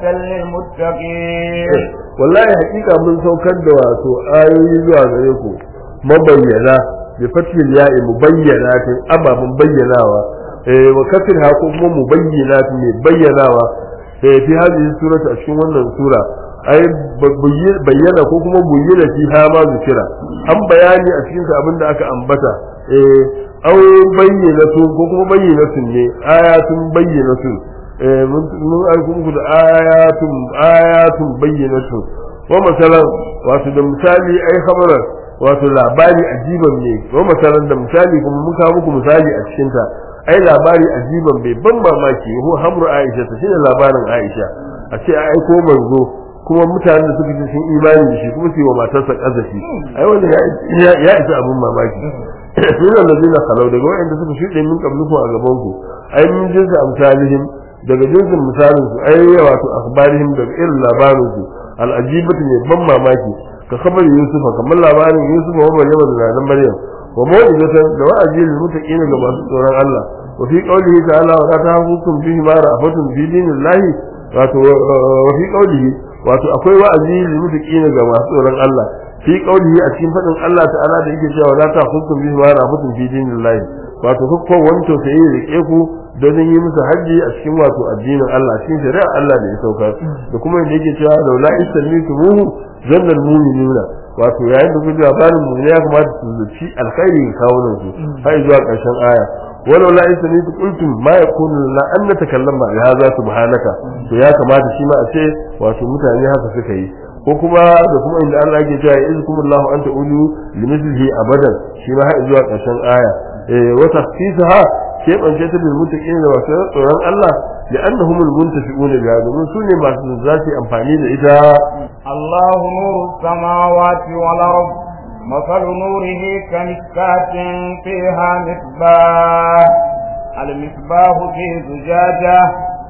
Speaker 1: للمتقين
Speaker 2: والله حقيقة من سوكر دواتو آيوي زوا غريكو مبينة بفتح الياء مبينات أما مبيناوا وكثرها كما مبينات مبيناوا في هذه السورة أشكو سورة ai bayyana ko kuma bayyana fi ha ma zikira an bayani a cikin abin da aka ambata eh au bayyana su ko kuma bayyana su ne ayatun bayyana su eh mun aikun ku da ayatun ayatun bayyana su wa masalan wato da misali ai khabaran wato labari ajiban ne wa masalan da misali kuma mun kawo muku misali a cikin ta ai labari ajiban bai ban mamaki ho hamru aisha ta shine labarin aisha a ce ai ko manzo kuma mutanen da suka ji sun imani da shi kuma su yi wa matarsa kazafi ai wanda ya isa abin mamaki sun da lazina halau daga wa'anda suka shuɗe min kabluku a gaban ku ai min jinsi amsalihim daga jinsin misalin su ai wato akhbarihim daga irin labarin su al'ajibatu ne ban mamaki ka kabar yusufa kamar labarin yusufa wa maryama da nan maryam wa mawidatan da wa'azi lil muttaqina ga masu tsoron Allah wa fi qawlihi ta'ala wa la tahkum bihi ma ra'afatun fi dinillahi wato wa fi qawlihi wato akwai wa'azi lil muttaqina ga masu tsoron Allah fi qawlihi a cikin fadin Allah ta'ala da yake cewa la ta'khudhukum bihi ma ra'afatun fi dinillahi wato ko wanto sai ya rike ku don yi musu haji a cikin wato addinin Allah cikin shari'a Allah da ya saukar da kuma yadda yake cewa laula istami'tumuhu zanna almu'minuna wato yayin da kuka labarin mu ya kamata su zuci alkhairi ga kawunan su har zuwa ƙarshen aya walau la istami'tu qultum ma yakunu la an natakallama bi hadha subhanaka to ya kamata shi ma a ce wato mutane haka suka yi ko kuma da kuma inda Allah yake cewa izkumullahu anta ulu limithlihi abadan shi ma har zuwa ƙarshen aya eh wa takhsisuha keɓance ta bil muttaqin da wasu tsoron Allah da annahum al muntafiqun biha domin su ne masu za su yi amfani da ita
Speaker 1: الله نور السماوات والأرض مثل نوره كمشكاة فيها مصباح المصباح في زجاجة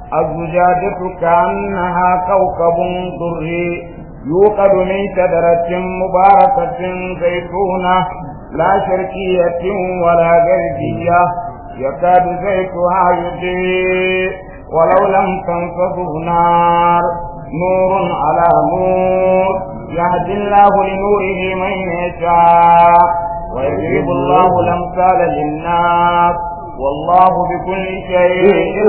Speaker 1: الزجاجة كأنها كوكب دري يوقد من شجرة مباركة زيتونة لا شرقية ولا غربية يكاد زيتها يضيء ولو لم تنصفه نار نور على نور يهدي الله لنوره من يشاء ويضرب الله الأمثال للناس والله بكل شيء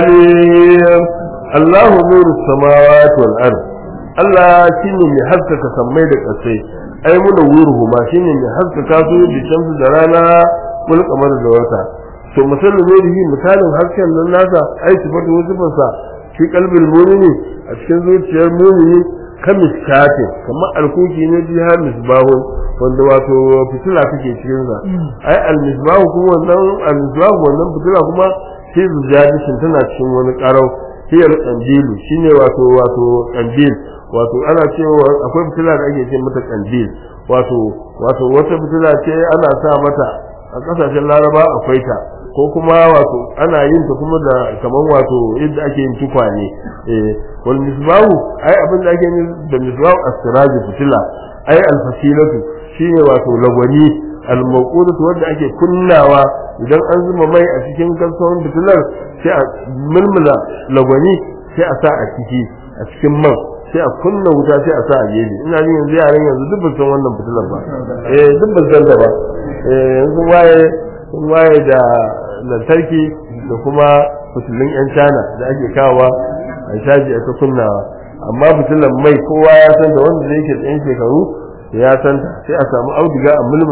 Speaker 1: عليم
Speaker 2: alim Allahu nuru samawati wal ard Allah shine mai haskaka sammai da ƙasai ai muna wuruhu ma shine mai haskaka su da shamsu da rana kul kamar da wata to misalin nurihi misalin hasken nan nasa ai sifatu wasifansa fi qalbil mu'mini a cikin zuciyar mu'mini kamis katin kamar alkuki ne bi har misbahu wanda wato fitila take cikin sa ai al misbahu kuma wannan al misbahu wannan fitila kuma sai zujadishin tana cikin wani karau hiyar kandilu shine wato wato kandil wato ana cewa akwai fitila da ake ce mata kandil wato wato wata fitila ce ana sa mata a kasashen laraba akwai ta ko kuma wato ana yin ta kuma da kaman wato yadda ake yin tukwane eh wal misbahu ai abin da ake yin da misbahu as-siraj fitila ai al-fasilatu shine wato lagwani al-mawqudatu wanda ake kunnawa idan an zuba mai a cikin kalson fitilar sai a mulmula lagwani sai a sa a ciki a cikin man sai a kunna wuta sai a sa a gefe ina jin yanzu yaran yanzu duk ban san wannan fitilar ba eh duk ban san ta ba eh yanzu waye sun waye da lantarki da kuma fitilun yan cana da ake kawowa a shaji a ta kunnawa amma fitilar mai kowa ya san da wanda zai ke da yan shekaru ya san ta sai a samu auduga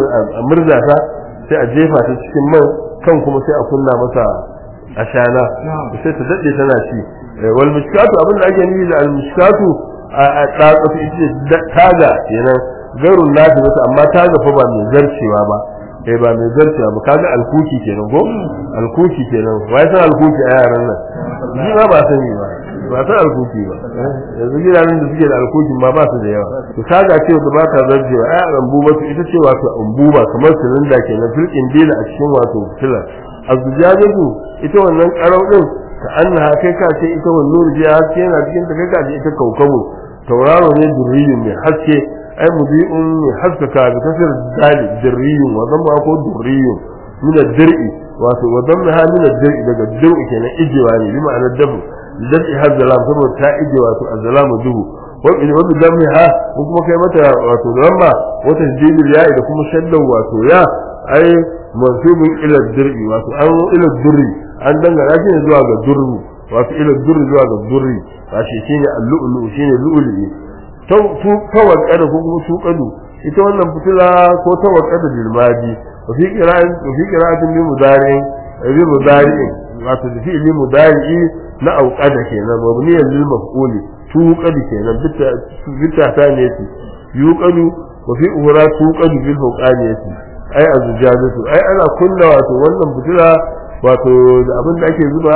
Speaker 2: a murza ta sai a jefa ta cikin man kan kuma sai a kunna masa ashana sai ta daɗe tana ci wal mishkatu abin da ake nufi da al mishkatu a tsatsafi ita taga kenan gairun nafi mata amma taga fa ba mai zarcewa ba eh ba mai zarcewa ba kaga alkuki kenan ko alkuki kenan wai san alkuki a yaran nan ni ma ba sani ba ba san alkuki ba yanzu gidanen da suke da alkukin ma ba su da yawa to kaga ce da ba ta zarcewa ai rambuba ita ce wato ambuba kamar silinda kenan filkin dila a cikin wato filar azujajatu ita wannan karau din ka annaha kai ka ce ita wannan nurji haske yana cikin ta kai ka ce ita kaukabu tauraro ne durriyun mai haske ai mudi'un mai haskaka bi kasar dali durriyun wa zamma ko durriyun min ad-dir'i wato wa zamma ha min ad-dir'i daga dir'i kenan ijewa ne bi ma'anar dabu dabi hazzalam saboda ta ije wato azzalamu duhu wa in wa bidammi ha ko kuma kai mata wato zamma wata jidil ya'i da kuma shaddan wato ya ai mansubin ila dir'i wato an ila durri an dangana shi ne zuwa ga durru wato ila durri zuwa ga durri ba shi shine al-lu'lu shine lu'li to tu tawakkada ko kuma tuqadu ita wannan fitila ko tawakkada dilmaji wa fi qira'atin wa fi qira'atin bi mudari'in bi mudari'in wato da fi li mudari'i na auqada kenan mabniyan lil maf'uli tuqadu kenan bitta bitta ta ne yuqadu wa fi uhra tuqadu bil huqaniyati ai azujajatu ai ana kunna wato wannan fitila wato da abin da ake zuba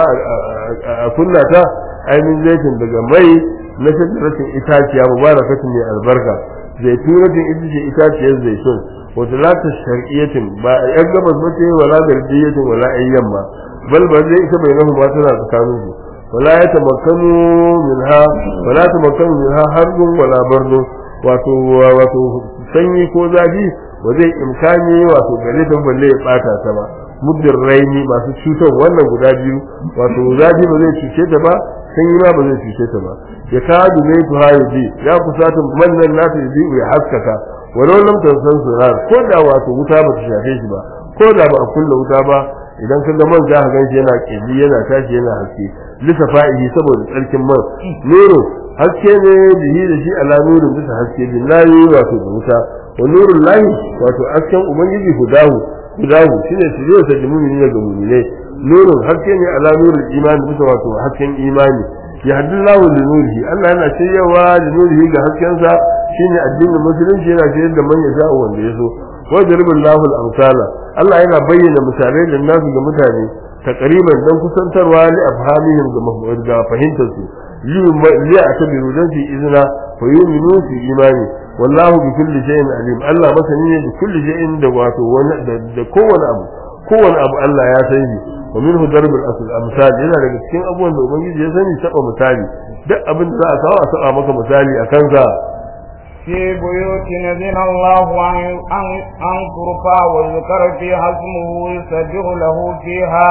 Speaker 2: a kunna ta ainihin zaitin daga mai na shajaratin itaciya mubarakatun mai albarka zaituratin ita ce itaciyar zaitun wata la ta sharqiyatin ba yan gabas ba ce wala gardiyatin wala yan yamma bal ba zai ita bai nahu ma tana tsakanin su wala ya tamakkanu minha wala tamakkanu minha harbun wala bardun wato wato sanyi ko zafi ba zai imkani wato gare ta balle ya bata ta ba muddin raini masu cutar wannan guda biyu wato zafi ba zai cuce ta ba sanyi ma ba zai cuce ta ba ya kadu ne tu hayi ya kusata mannan nata yi ya haskaka walau lam tansan surar ko da wato wuta ba ta shafe shi ba ko da ba a kulla wuta ba idan ka ga man za ka ganshi yana kirji yana tashi yana haske lisa fa'ihi saboda tsarkin man nuru haske ne bihi da shi ala nurin bisa haske billahi wato da wuta wa nurul lahi wato hasken ubangiji hudahu hudahu shine shirye ta da mu'mini ga mu'mine nurun haske ne ala nurul imani bisa wato hasken imani ya haddillahu li nurihi Allah yana shiryawa li nurihi ga haskensa shine addinin musulunci yana shiryar da man yasha wanda ya so wa darballahu al-amsala Allah yana bayyana misalai da nasu ga mutane takriban dan kusantarwa li afhamihim ga ga fahimtar su li a tabiru dan su izina fa yu'minu fi imani wallahu bi kulli shay'in alim Allah masani ne bi kulli shay'in da wato wani da kowane abu kowane abu Allah ya san shi wa minhu darbul asl amsal yana daga cikin abubuwan da ubangiji ya sani saba misali duk abin da za a kawo a saba maka misali a kansa
Speaker 1: في بيوت نزل الله أن أن أن ترفع ويذكر فيها اسمه يسبح له فيها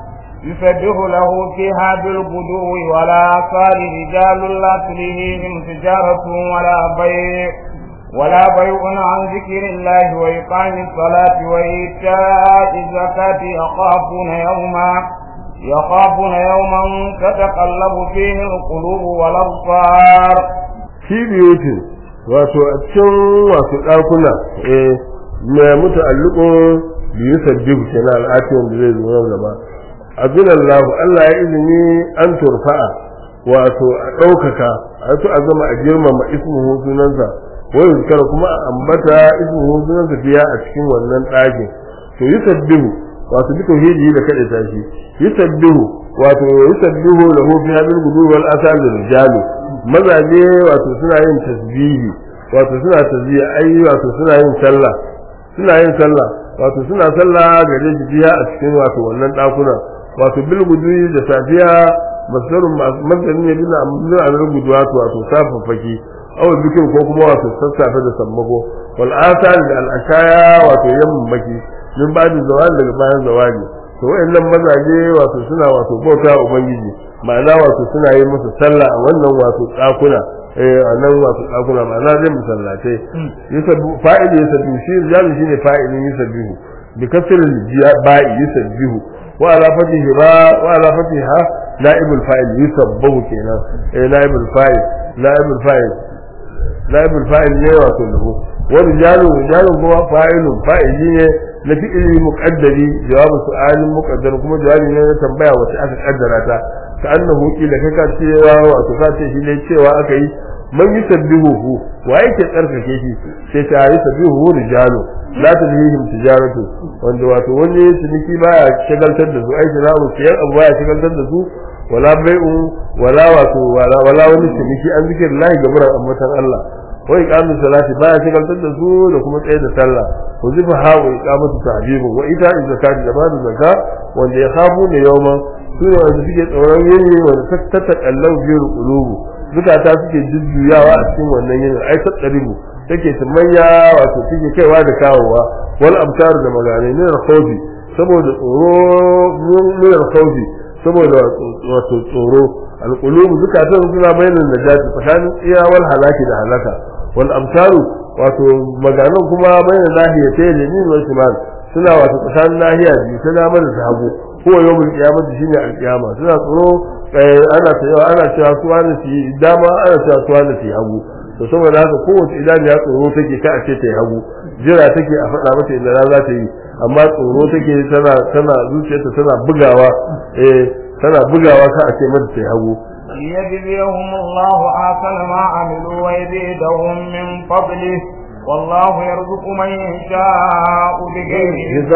Speaker 1: يسبح له فيها بالغدو ولا آثار رجال لا تلهيهم تجارة ولا بيع ولا بيع عن ذكر الله وإقام الصلاة وإيتاء الزكاة يخافون يوما يخافون يوما تتقلب فيه القلوب والأبصار
Speaker 2: في بيوت wato a cikin wasu ɗakuna eh mai mutu alluko biyu sabbihu kenan al'atiyan da zai zo nan gaba abin Allah Allah ya izini an turfa'a wato a ɗaukaka a su a zama a girmama ismuhu sunansa wani zikara kuma a ambata ismuhu sunansa biya a cikin wannan ɗakin to yi sabbihu wato bi tauhidi da kada ta shi yi sabbihu wato yi sabbihu lahu fi hadin gudu wal asal da rijalu mazaje wato suna yin tasbihi wato suna tasbihi ai wato suna yin sallah suna yin sallah wato suna sallah gare shi biya a cikin wato wannan ɗakuna wato bil gudu da safiya masdarun masdarin ne bin amrun an rubutu wato wato safafaki aw bikin ko kuma wato sassafe da sammako wal asal da al ashaya wato yammaki min ba da zawali daga bayan zawali to wayannan mazaje wato suna wato bauta ubangiji ma'ana wato suna yi musu sallah a wannan wato tsakuna eh a nan wato tsakuna ma'ana zai musallatai yusabbu fa'ili yusabbu shi rijalu shine fa'ilin yusabbihu bi kasr ba'i yusabbihu wa ala fatihi ba wa ala fatiha na'ibul fa'il yusabbahu kenan eh na'ibul fa'il na'ibul fa'il na'ibul fa'il ne wato lahu wa rijalu rijalu kuma fa'ilun fa'ili ne na fi'ili muqaddari jawabu su'alin muqaddar kuma jawabi ne na tambaya wacce aka kaddara ta ka annahu kila kai ka cewa wato ka ce shi ne cewa aka yi man yusabbihuhu wa yake tsarkake shi sai ta yi sabbihu rijalu la tulhihim tijaratu wanda wato wani ciniki baya shagaltar da su ai sana'u siyan abu baya shagaltar da su wala bai'u wala wato wala wala wani ciniki an zikir lahi gaburan ammatan Allah wa iqamu salati baya shagaltar da su da kuma tsaye da sallah ko zifa ha wa iqamatu ta'jibu wa ita zakati da bada zakka wanda ya khafu ne yawman su ne wanda suke tsoron yini wanda ta takallau biyar qulubu zukata suke jujjuyawa a cikin wannan yinin ai ta tsaribu take tumayya wato take kaiwa da kawowa wal abtar da magane ne da khawfi saboda tsoro ne da khawfi saboda wato tsoro alqulub zukatan suna bayanan najati tsakanin tsiya wal halaki da halaka wal abtaru wato maganan kuma bayanan lahiyatayn ne wal shimal suna wato tsakanin nahiya biyu ta dama da hagu ko yawmul qiyamah shine alqiyama suna tsoro ana cewa ana cewa su wani su yi dama ana cewa su wani su yi hagu to saboda haka kowace idan ya tsoro take ka a ce ta yi hagu jira take a faɗa mata inda za ta yi amma tsoro take tana tana zuciyarta tana bugawa eh tana bugawa ka a ce mata ta yi hagu
Speaker 1: ليجزيهم الله أحسن ما عملوا ويزيدهم من فضله والله يرزق من يشاء بغير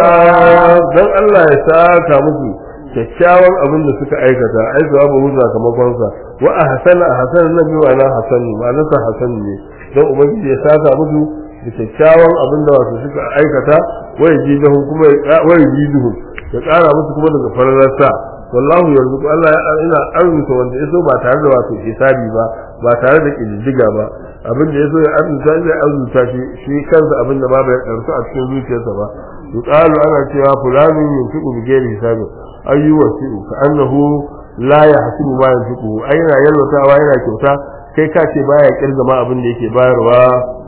Speaker 2: حساب dan Allah ya saka muku kyakkyawan abin da suka aikata ai babu huza kamakon sa wa ahsana ahsana nabi wa la hasan ma'ana sa hasan ne dan ubangiji ya saka musu da kyakkyawan abin da wasu suka aikata wa yajiduhu kuma wa yajiduhu ya kara musu kuma daga fararsa wallahu yarzuqu Allah ya ina arzuta wanda yaso ba tare da wato hisabi ba ba tare da kididdiga ba abin da yaso ya arzuta zai arzuta shi shi kansa abin da ba bai karsu a cikin zuciyarsa ba yuqalu ana cewa fulanun yunfiqu bi ghairi hisabin ayyu wasi'u ka annahu la yahsibu ma yunfiqu aina yallatawa yana kyauta kai ka ce baya kirga ma abin da yake bayarwa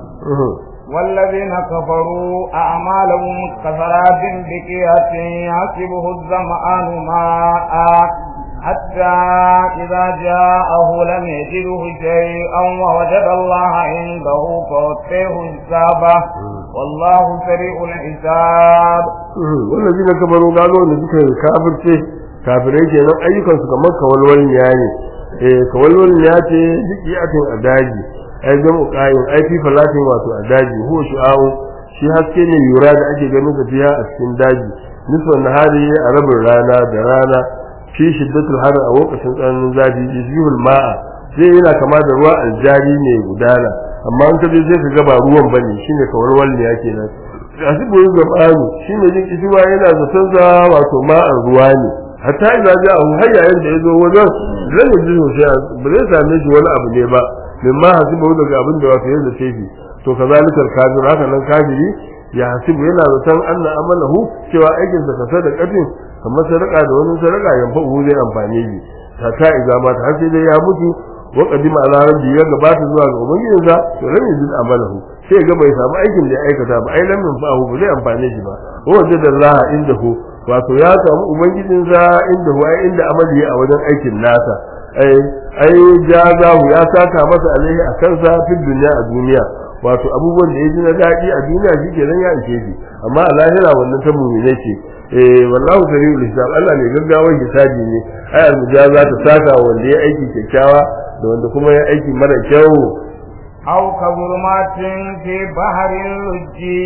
Speaker 1: والذين كفروا أعمالهم كسراب بكية يحسبه الظمآن ماء حتى إذا جاءه لم يجده شيئا ووجد الله عنده فوفيه حسابه والله سريع الحساب
Speaker 2: والذين كفروا قالوا ان ذكر الكافر kafirai kenan ayyukan su kamar kawalwalin ya ne eh kawalwalin ya ce duk yatin a daji ai zan uqayin ai fi falatin wato a daji huwa shu'awu shi haske ne yura da ake ganin sa fiya a cikin daji nisfan nahari a rabin rana da rana fi shiddatul har a lokacin tsananin zafi yuzihul ma'a zai yana kama da ruwa aljari ne gudana amma an kaje sai ka ga ba ruwan bane shine kawarwal ne yake nan asibu zamanu shine jin kishiwa yana zaton sa wato ma'an ruwa ne hatta idza ja'a har yayin da yazo wajen zai ji sai ba zai same shi wani abu ne ba mimma hasibu daga abin da wato yanda tefi to kazalikal kafir haka nan kafiri ya hasibu yana zaton anna amalahu cewa aikin sa kasa da kafin kamar sadaka da wani sadaka yan fa'u zai amfane shi hatta idza ma ta sai dai ya mutu wa qadima ala rabbi ya gabata zuwa ga ubangijinsa to ran yanzu amalahu sai ga bai samu aikin da ya aikata ba ai lamin fa'u ba zai amfane shi ba wa wajada Allah indahu wato ya samu ubangijinsa indahu ai inda amali a wajen aikin nasa ai ai jazahu ya saka masa alaihi a kansa fi duniya a duniya wato abubuwan da ya ji na daɗi a duniya shi ke ya ishe shi amma a lahira wannan ta mumine ce eh wallahu sari'ul hisab Allah ne gaggawar hisabi ne ai almujaza ta saka wanda ya aiki kyakkyawa da wanda kuma ya aiki mara kyau
Speaker 1: أو كظلمات في بحر لجي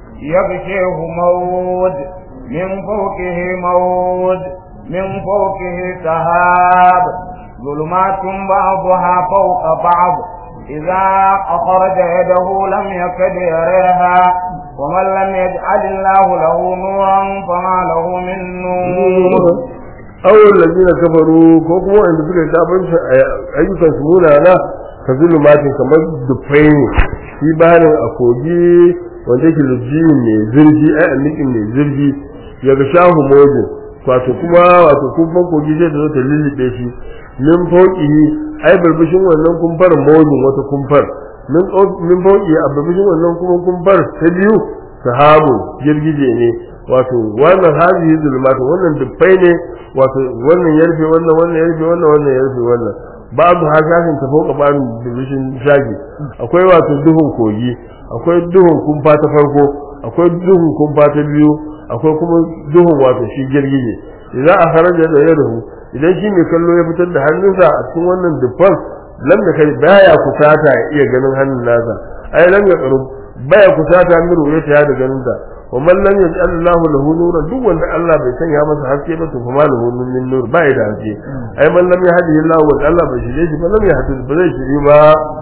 Speaker 1: يغشيه موج من فوقه موج من فوقه سحاب ظلمات بعضها فوق بعض إذا أخرج يده لم يكد يريها ومن لم يجعل الله له نورا فما له من نور
Speaker 2: awon lalzina kafaru ko kuma wanda suka yi sabon ayyukan su munana ka zulumatin kamar dufai ne shi bayanin a kogi wanda yake lujji mai zirgi ai annikin mai zirgi ya ga shahu mojin wato kuma wato kumfan kogi zai ta zo ta lullube shi min fauqihi ai barbishin wannan kumfar mojin wata kumfar min min fauqi a barbishin wannan kuma kumfar ta biyu sahabu girgije ne wato wannan hazihi zulmatu wannan dubbai ne wato wannan yarfe wannan wannan yarfe wannan wannan yarfe wannan babu hasashin ta fauka babu barbishin shagi akwai wato duhun kogi akwai duhun kumfa ta farko akwai duhun kumfa ta biyu akwai kuma duhun wato shi girgije idan a haraja da yadahu idan shi mai kallo ya fitar da hannunsa a cikin wannan dubban lam da kai baya kusata ya iya ganin hannun nasa ai lam ya karu baya kusata min ruwayata ya da ganin ta wa man lam yaj'al Allah lahu nuran duk wanda Allah bai sanya masa haske ba to kuma lahu min nur bai da haske ai man lam yahdihi Allah wa Allah bai shirye shi ba lam yahdi ba zai shiri ba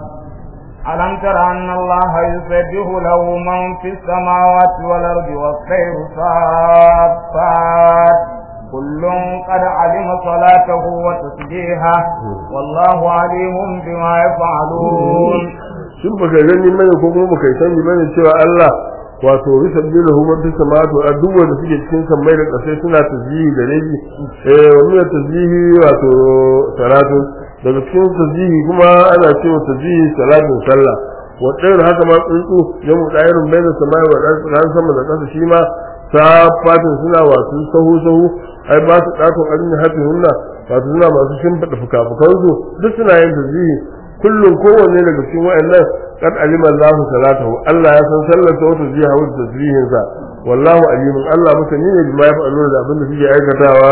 Speaker 1: ألم تر أن الله يسبح له من في السماوات والأرض والطير صافات كل قد علم صلاته وتسبيحه والله عليم بما يفعلون
Speaker 2: shin baka gani mana ko kuma baka sani bane cewa Allah wato yusabbihu lahu man fis samawati wa duk wanda suke cikin sammai da ƙasai suna tasbihi da nabi eh wannan tasbihi wato salatu daga cikin tasbihi kuma ana cewa tasbihi salatin sallah wa tsayar haka ma tsuntsu ya mu dairin bayan samai wa ran sama da ƙasa shi ma safatin suna wasu sahu sahu ai ba su ɗato ƙarin hafi hunna wato suna masu shimfiɗa fuka-fukansu duk suna yin tasbihi kullum kowanne daga cikin wa'annan kad alima Allahu salatahu Allah ya san sallar ta wata jiha wata tasbihin sa wallahu alimun Allah masani ne bima yaf'aluna da abin da suke aikatawa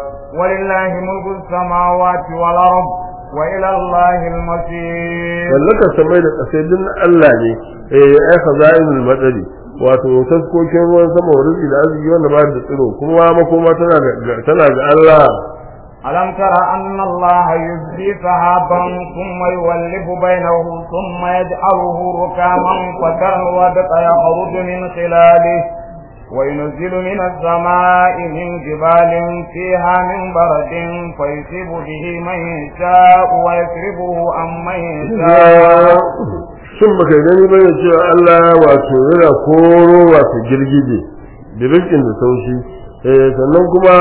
Speaker 1: ولله ملك السماوات والأرض وإلى الله المصير
Speaker 2: wallaka samai da kasai din Allah ne eh ai khazainul madari wato taskokin ruwan sama wa rizqi da arziki wanda ba da tsiro kuma makoma tana ga tana ga Allah
Speaker 1: ألم تر أن الله يزجي سحابا ثم يولف بينه ثم يجعله ركاما فترى الودق يخرج من خلاله وينزل من السماء من جبال فيها من برد فيصيب به من يشاء ويكربه عن من يشاء
Speaker 2: shin baka gani ba ne cewa Allah wato yana koro wato girgije da rikin da saushi eh sannan kuma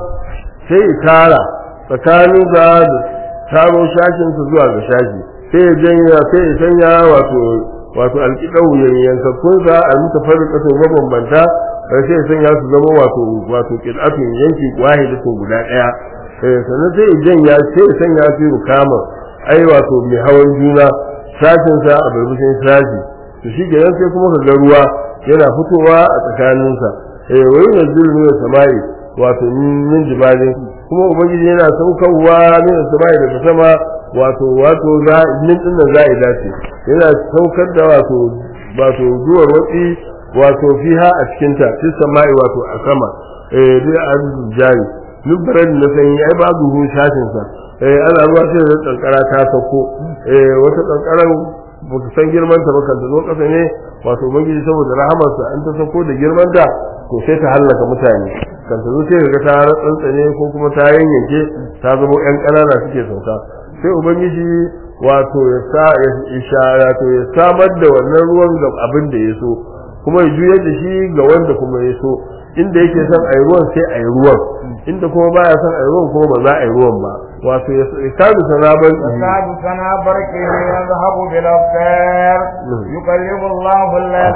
Speaker 2: sai ya tara tsakanin da taro shashin su zuwa ga shashi sai ya janya sai ya sanya wato wato alƙidau yankakkun sa a muka farin ƙasar mabambanta sai ya sanya su zama wato wato ƙid'atun yanki wahidatun guda ɗaya eh sannan sai ya janya sai ya sanya su rukama ai wato mai hawan juna sashin sa a barbushin sashi to shi kenan sai kuma ka ga ruwa yana fitowa a tsakaninsa eh wai yanzu ne samai wato min jibalin kuma ubangiji yana saukarwa min samai daga sama wato wato za min din nan za dace yana saukar da wato wato duwar watsi wato fiha a cikin ta fi sama'i wato a sama eh dai an jari nubaran na sanyi ai babu hu shafin sa eh ana ruwa sai da kankara ta sako eh wata kankaran baka san girman ta ba kan zo kasa ne wato ubangiji saboda rahamarsa an ta sako da girman ta to sai ta hallaka mutane kan ta zo sai ga ta tsantsane ko kuma ta yanyanke ta zama yan kanana suke sauka sai ubangiji wato ya sa ya ishara to ya samar da wannan ruwan ga abin da ya so kuma ya juyar da shi ga wanda kuma ya so inda yake son a yi ruwan sai a yi ruwan inda kuma baya son a yi ruwan kuma ba za a yi ruwan ba wato ya kadu sanaban
Speaker 1: يكاد سنا برقه يذهب بالأبصار يقلب الله الليل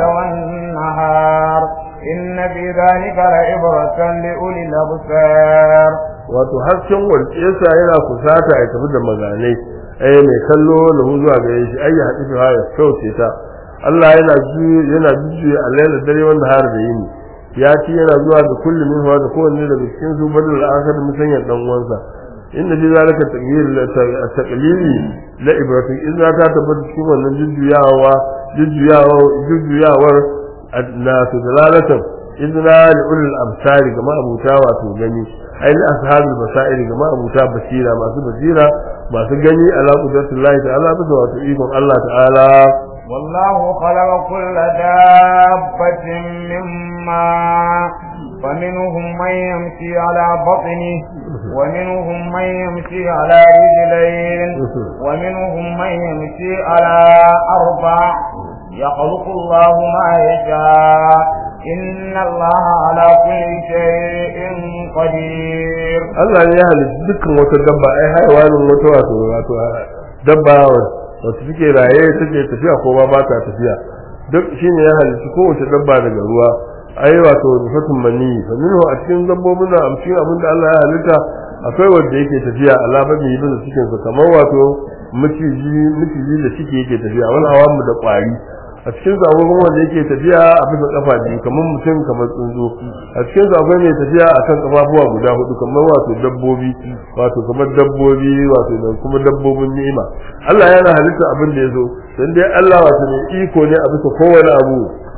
Speaker 1: والنهار إن في ذلك لعبرة لأولي الأبصار
Speaker 2: wato hasken walƙesa yana kusata ya tafi da maganai ai mai kallo da zuwa gare shi ai ya haɗu ha ya kauce ta Allah yana yana jujjuya alaila dare wanda har da yini ya ci yana zuwa da kullum min da kowanne daga cikin su badal akhir musanyar dan uwansa inda fi zalika taqdir taqlili la ibratu idza ta tabbata cikin wannan jujjuyawa jujjuyawa jujjuyawar na su dalalatan idna li ulil absari ga ma'abuta wato gani ai li ashabul basair ga ma'abuta basira masu basira masu gani ala qudratillahi ta'ala bisa wato ikon Allah ta'ala
Speaker 1: والله خلق كل دابة من ماء فمنهم من يمشي على بطنه ومنهم من يمشي على رجلين ومنهم من يمشي على أربع يخلق الله ما يشاء إن الله على كل شيء قدير
Speaker 2: Allah ne ya halitta dukkan wata dabba ai haiwanin wata wato wato dabba wato take raye take tafiya ko ba ta tafiya duk shine ya halitta kowace dabba daga ruwa ai wato rufatun mani fa minhu a cikin dabbobin da amshi abin da Allah ya halitta akwai wanda yake tafiya alababi yi da cikin sa kamar wato miciji miciji da shike yake tafiya wani awamu da kwari a cikin sa akwai wanda yake tafiya a bisa kafa biyu kamar mutum kamar tsuntsu a cikin sa akwai mai tafiya akan kafafuwa guda hudu kamar wato dabbobi wato kamar dabbobi wato da kuma dabbobin ni'ima Allah yana halitta abin da yazo dan dai Allah wato ne iko ne a bisa kowane abu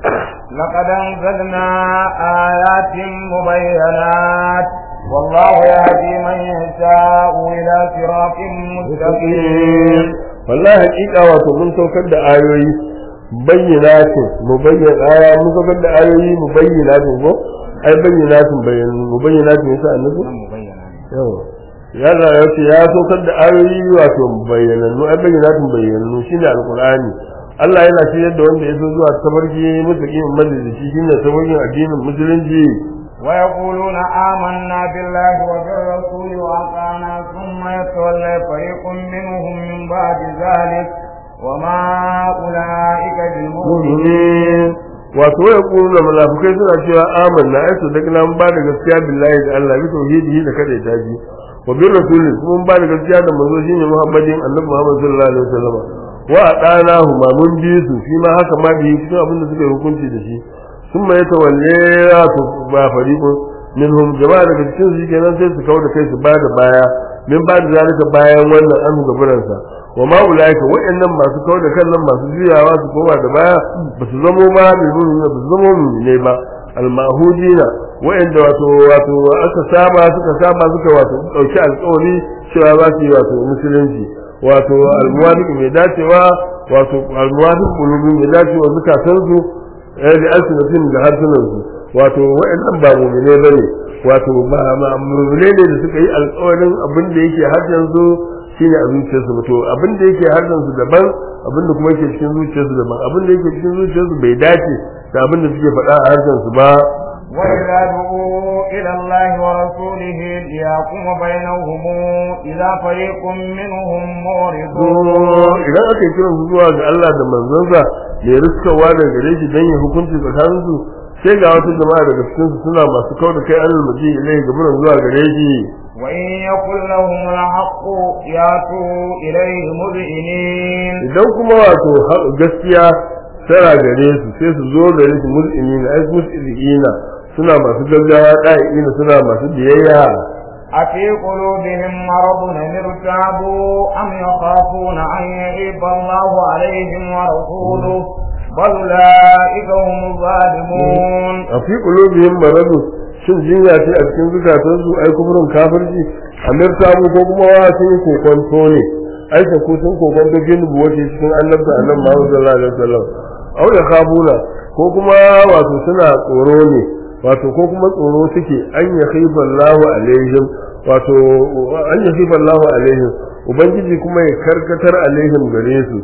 Speaker 1: لقد أنزلنا آيات مبينات والله يهدي من يشاء إلى صراط مستقيم
Speaker 2: wallahi hakika wato mun saukar da ayoyi bayyinatin mu bayyana aya mun saukar da ayoyi mu bayyinatin ko ai bayyinatin bayan mu bayyinatin yasa annabi yawa ya da ya ce ya saukar da ayoyi wato bayyanannu ai bayyinatin bayyanannu shine alqur'ani Allah yana shiryar da wanda ya so zuwa tabarki mutakin majalisi shine tabarkin addinin musulunci
Speaker 1: ويقولون آمنا بالله وبالرسول وأطعنا ثم يتولى فريق منهم من بعد ذلك وما أولئك بالمؤمنين
Speaker 2: wato ya kuru da munafikai suna cewa amanna ai su daga nan ba da gaskiya billahi da Allah bi tauhidihi da kada ta ji wa bir rasulin kuma ba da gaskiya da manzo shine Muhammadin Annabi Muhammad sallallahu alaihi wasallam wa adanahu ma mun bi su shi ma haka ma bi cikin abin da suka yi hukunci da shi sun mai tawalle ya su ba fariqun minhum jama'a daga cikin su kenan sai su kawo da kai su ba da baya min ba da zalika bayan wannan an gaburansa wa ma ulaika wa'annan masu kawo da kan nan masu juyawa su koma da baya ba su zamo ma bai ba su zamo ne ba almahudina wa'anda wato wato aka saba suka saba suka wato dauki alƙawari cewa za su yi wato musulunci wato almuwafiq mai dacewa wato almuwafiq qulubi mai dacewa zukatan su eh da alsinatin da harsunan su wato wa'annan ba mu'mine bane wato ba mu'mine ne da suka yi alƙawarin abin da yake harshen su shine a zuciyarsu to abin da yake harshen su daban abin da kuma yake cikin zuciyarsu daban abin da yake cikin zuciyarsu bai dace da abin da suke faɗa a harshen su ba
Speaker 1: وإذا دعوا إلى الله ورسوله ليحكم بينهم إذا فريق منهم معرضون
Speaker 2: idan aka yi kiran su zuwa ga Allah da manzansa mai riskawa daga gare shi don ya hukunci tsakanin su sai ga wata jama'a daga cikin su suna masu kau da kai alal maji ilai gaburan zuwa gare shi
Speaker 1: وإن يكن لهم الحق يأتوا إليه مذعنين
Speaker 2: idan kuma wato ha- gaskiya tana gare su sai su zo gare su mul'inina ai mul'inina suna masu gaggawa ɗa'ina suna masu biyayya
Speaker 1: أفي قلوبهم مرض أم ارتابوا أم يخافون أن يعيب الله عليهم ورسوله بل أولئك هم الظالمون
Speaker 2: a fi qulubihim maradu shin jinya ce a cikin zukatansu ai kufurin kafirci amir tabu ko kuma wa sun yi kokonto ne ai ta ku sun kokonto gin buwace cikin annabta annabi Muhammad sallallahu alaihi wasallam au ya kabula ko kuma wato suna tsoro ne wato ko kuma tsoro suke an ya khifa Allahu alaihim wato an ya khifa Allahu alaihim ubangiji kuma ya karkatar alaihim gare su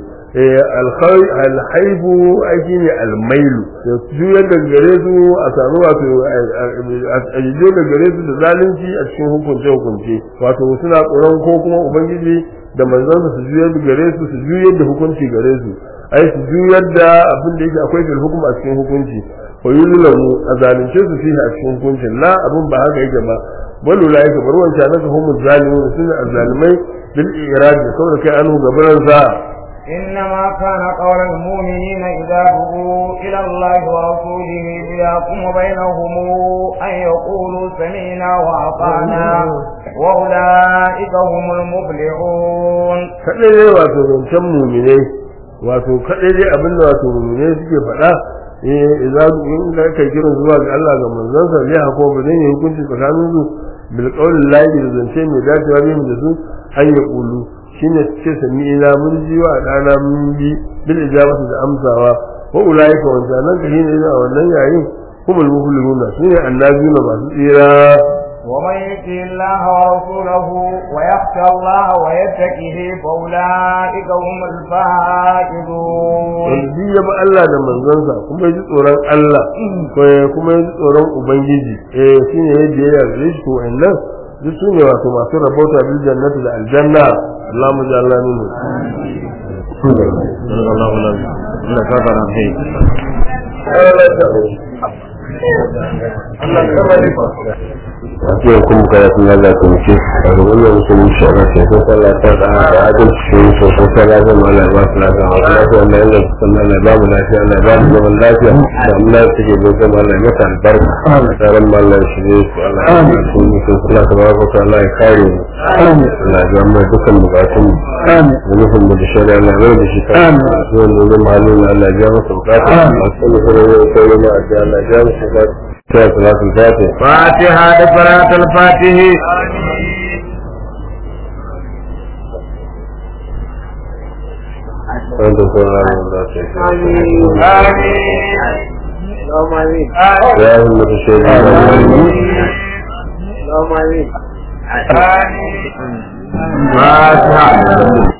Speaker 2: alhaibu aiki ne almailu da juyar da gare su a sami wato a jijo da gare su da zalunci a cikin hukunce hukunce wato suna tsoron ko kuma ubangiji da manzansa su juyar da gare su su juyar da hukunci gare su ai su juyar da abin da yake akwai fil hukum a cikin hukunci ko yulamu a zalunce su fihi a cikin hukuncin la abin ba haka yake ba balu la yake bar wancan naka humu zalimun suna azzalimai bil irad saboda kai anhu gabaran sa
Speaker 1: إنما كان قول المؤمنين إذا دعوا إلى الله ورسوله ليحكم بينهم أن يقولوا سمعنا وأطعنا وأولئك هم المفلحون
Speaker 2: kaɗai dai wato zancen muminai wato kaɗai dai abin da wato muminai suke faɗa eh idan in ka kai kiran zuwa ga Allah ga manzansa ne hako ba ne hukunci tsakanin su bil qawli lahi da zance mai dacewa ne da su an ya kulu shine ce sami ina mun ji wa dana mun bi bil ijabati da amsawa wa ulaika wa nan ka shine a wannan yayin humul muflihuna shine annabiyuna masu tsira
Speaker 1: ومن يطع الله ورسوله ويخشى الله ويتقه فأولئك هم الفائزون
Speaker 2: wanda duk ya bi Allah da manzansa kuma ya ji tsoron Allah kuma ya ji tsoron Ubangiji eh shine yadda ya yarda shi to wannan duk su ne wato masu rabauta bil jannati da aljanna Allahumma ja'alna minhu sallallahu alaihi Allah ka fara hai Akwai kuma karatun Allah ta muke a gaban da musulmi shi ana ce ko sallah ta da da adalci shi so ko sallah ta ma Allah ba su lafiya wa lafiya wannan yanda su san Allah ba mu lafiya Allah ba mu zaman lafiya da Allah ya take gobe ma Allah ya mata albarka tsaron ma Allah shi ne su Allah ya yi su ne su Allah ta baraka ta Allah ya kare mu Allah ya mu dukkan bukatun mu da nufin mu da shari'a Allah ya da shi ka su wanda zai mahalin Allah ya masa bukata a sani kuma ya kai ma a ji Allah ya masa bukata sai salatul fatih
Speaker 1: فاتحة صلاة الفاتح
Speaker 2: وانت سبحان الله
Speaker 1: آمين
Speaker 2: يا أمة الشهيدين
Speaker 1: آمين فاتحة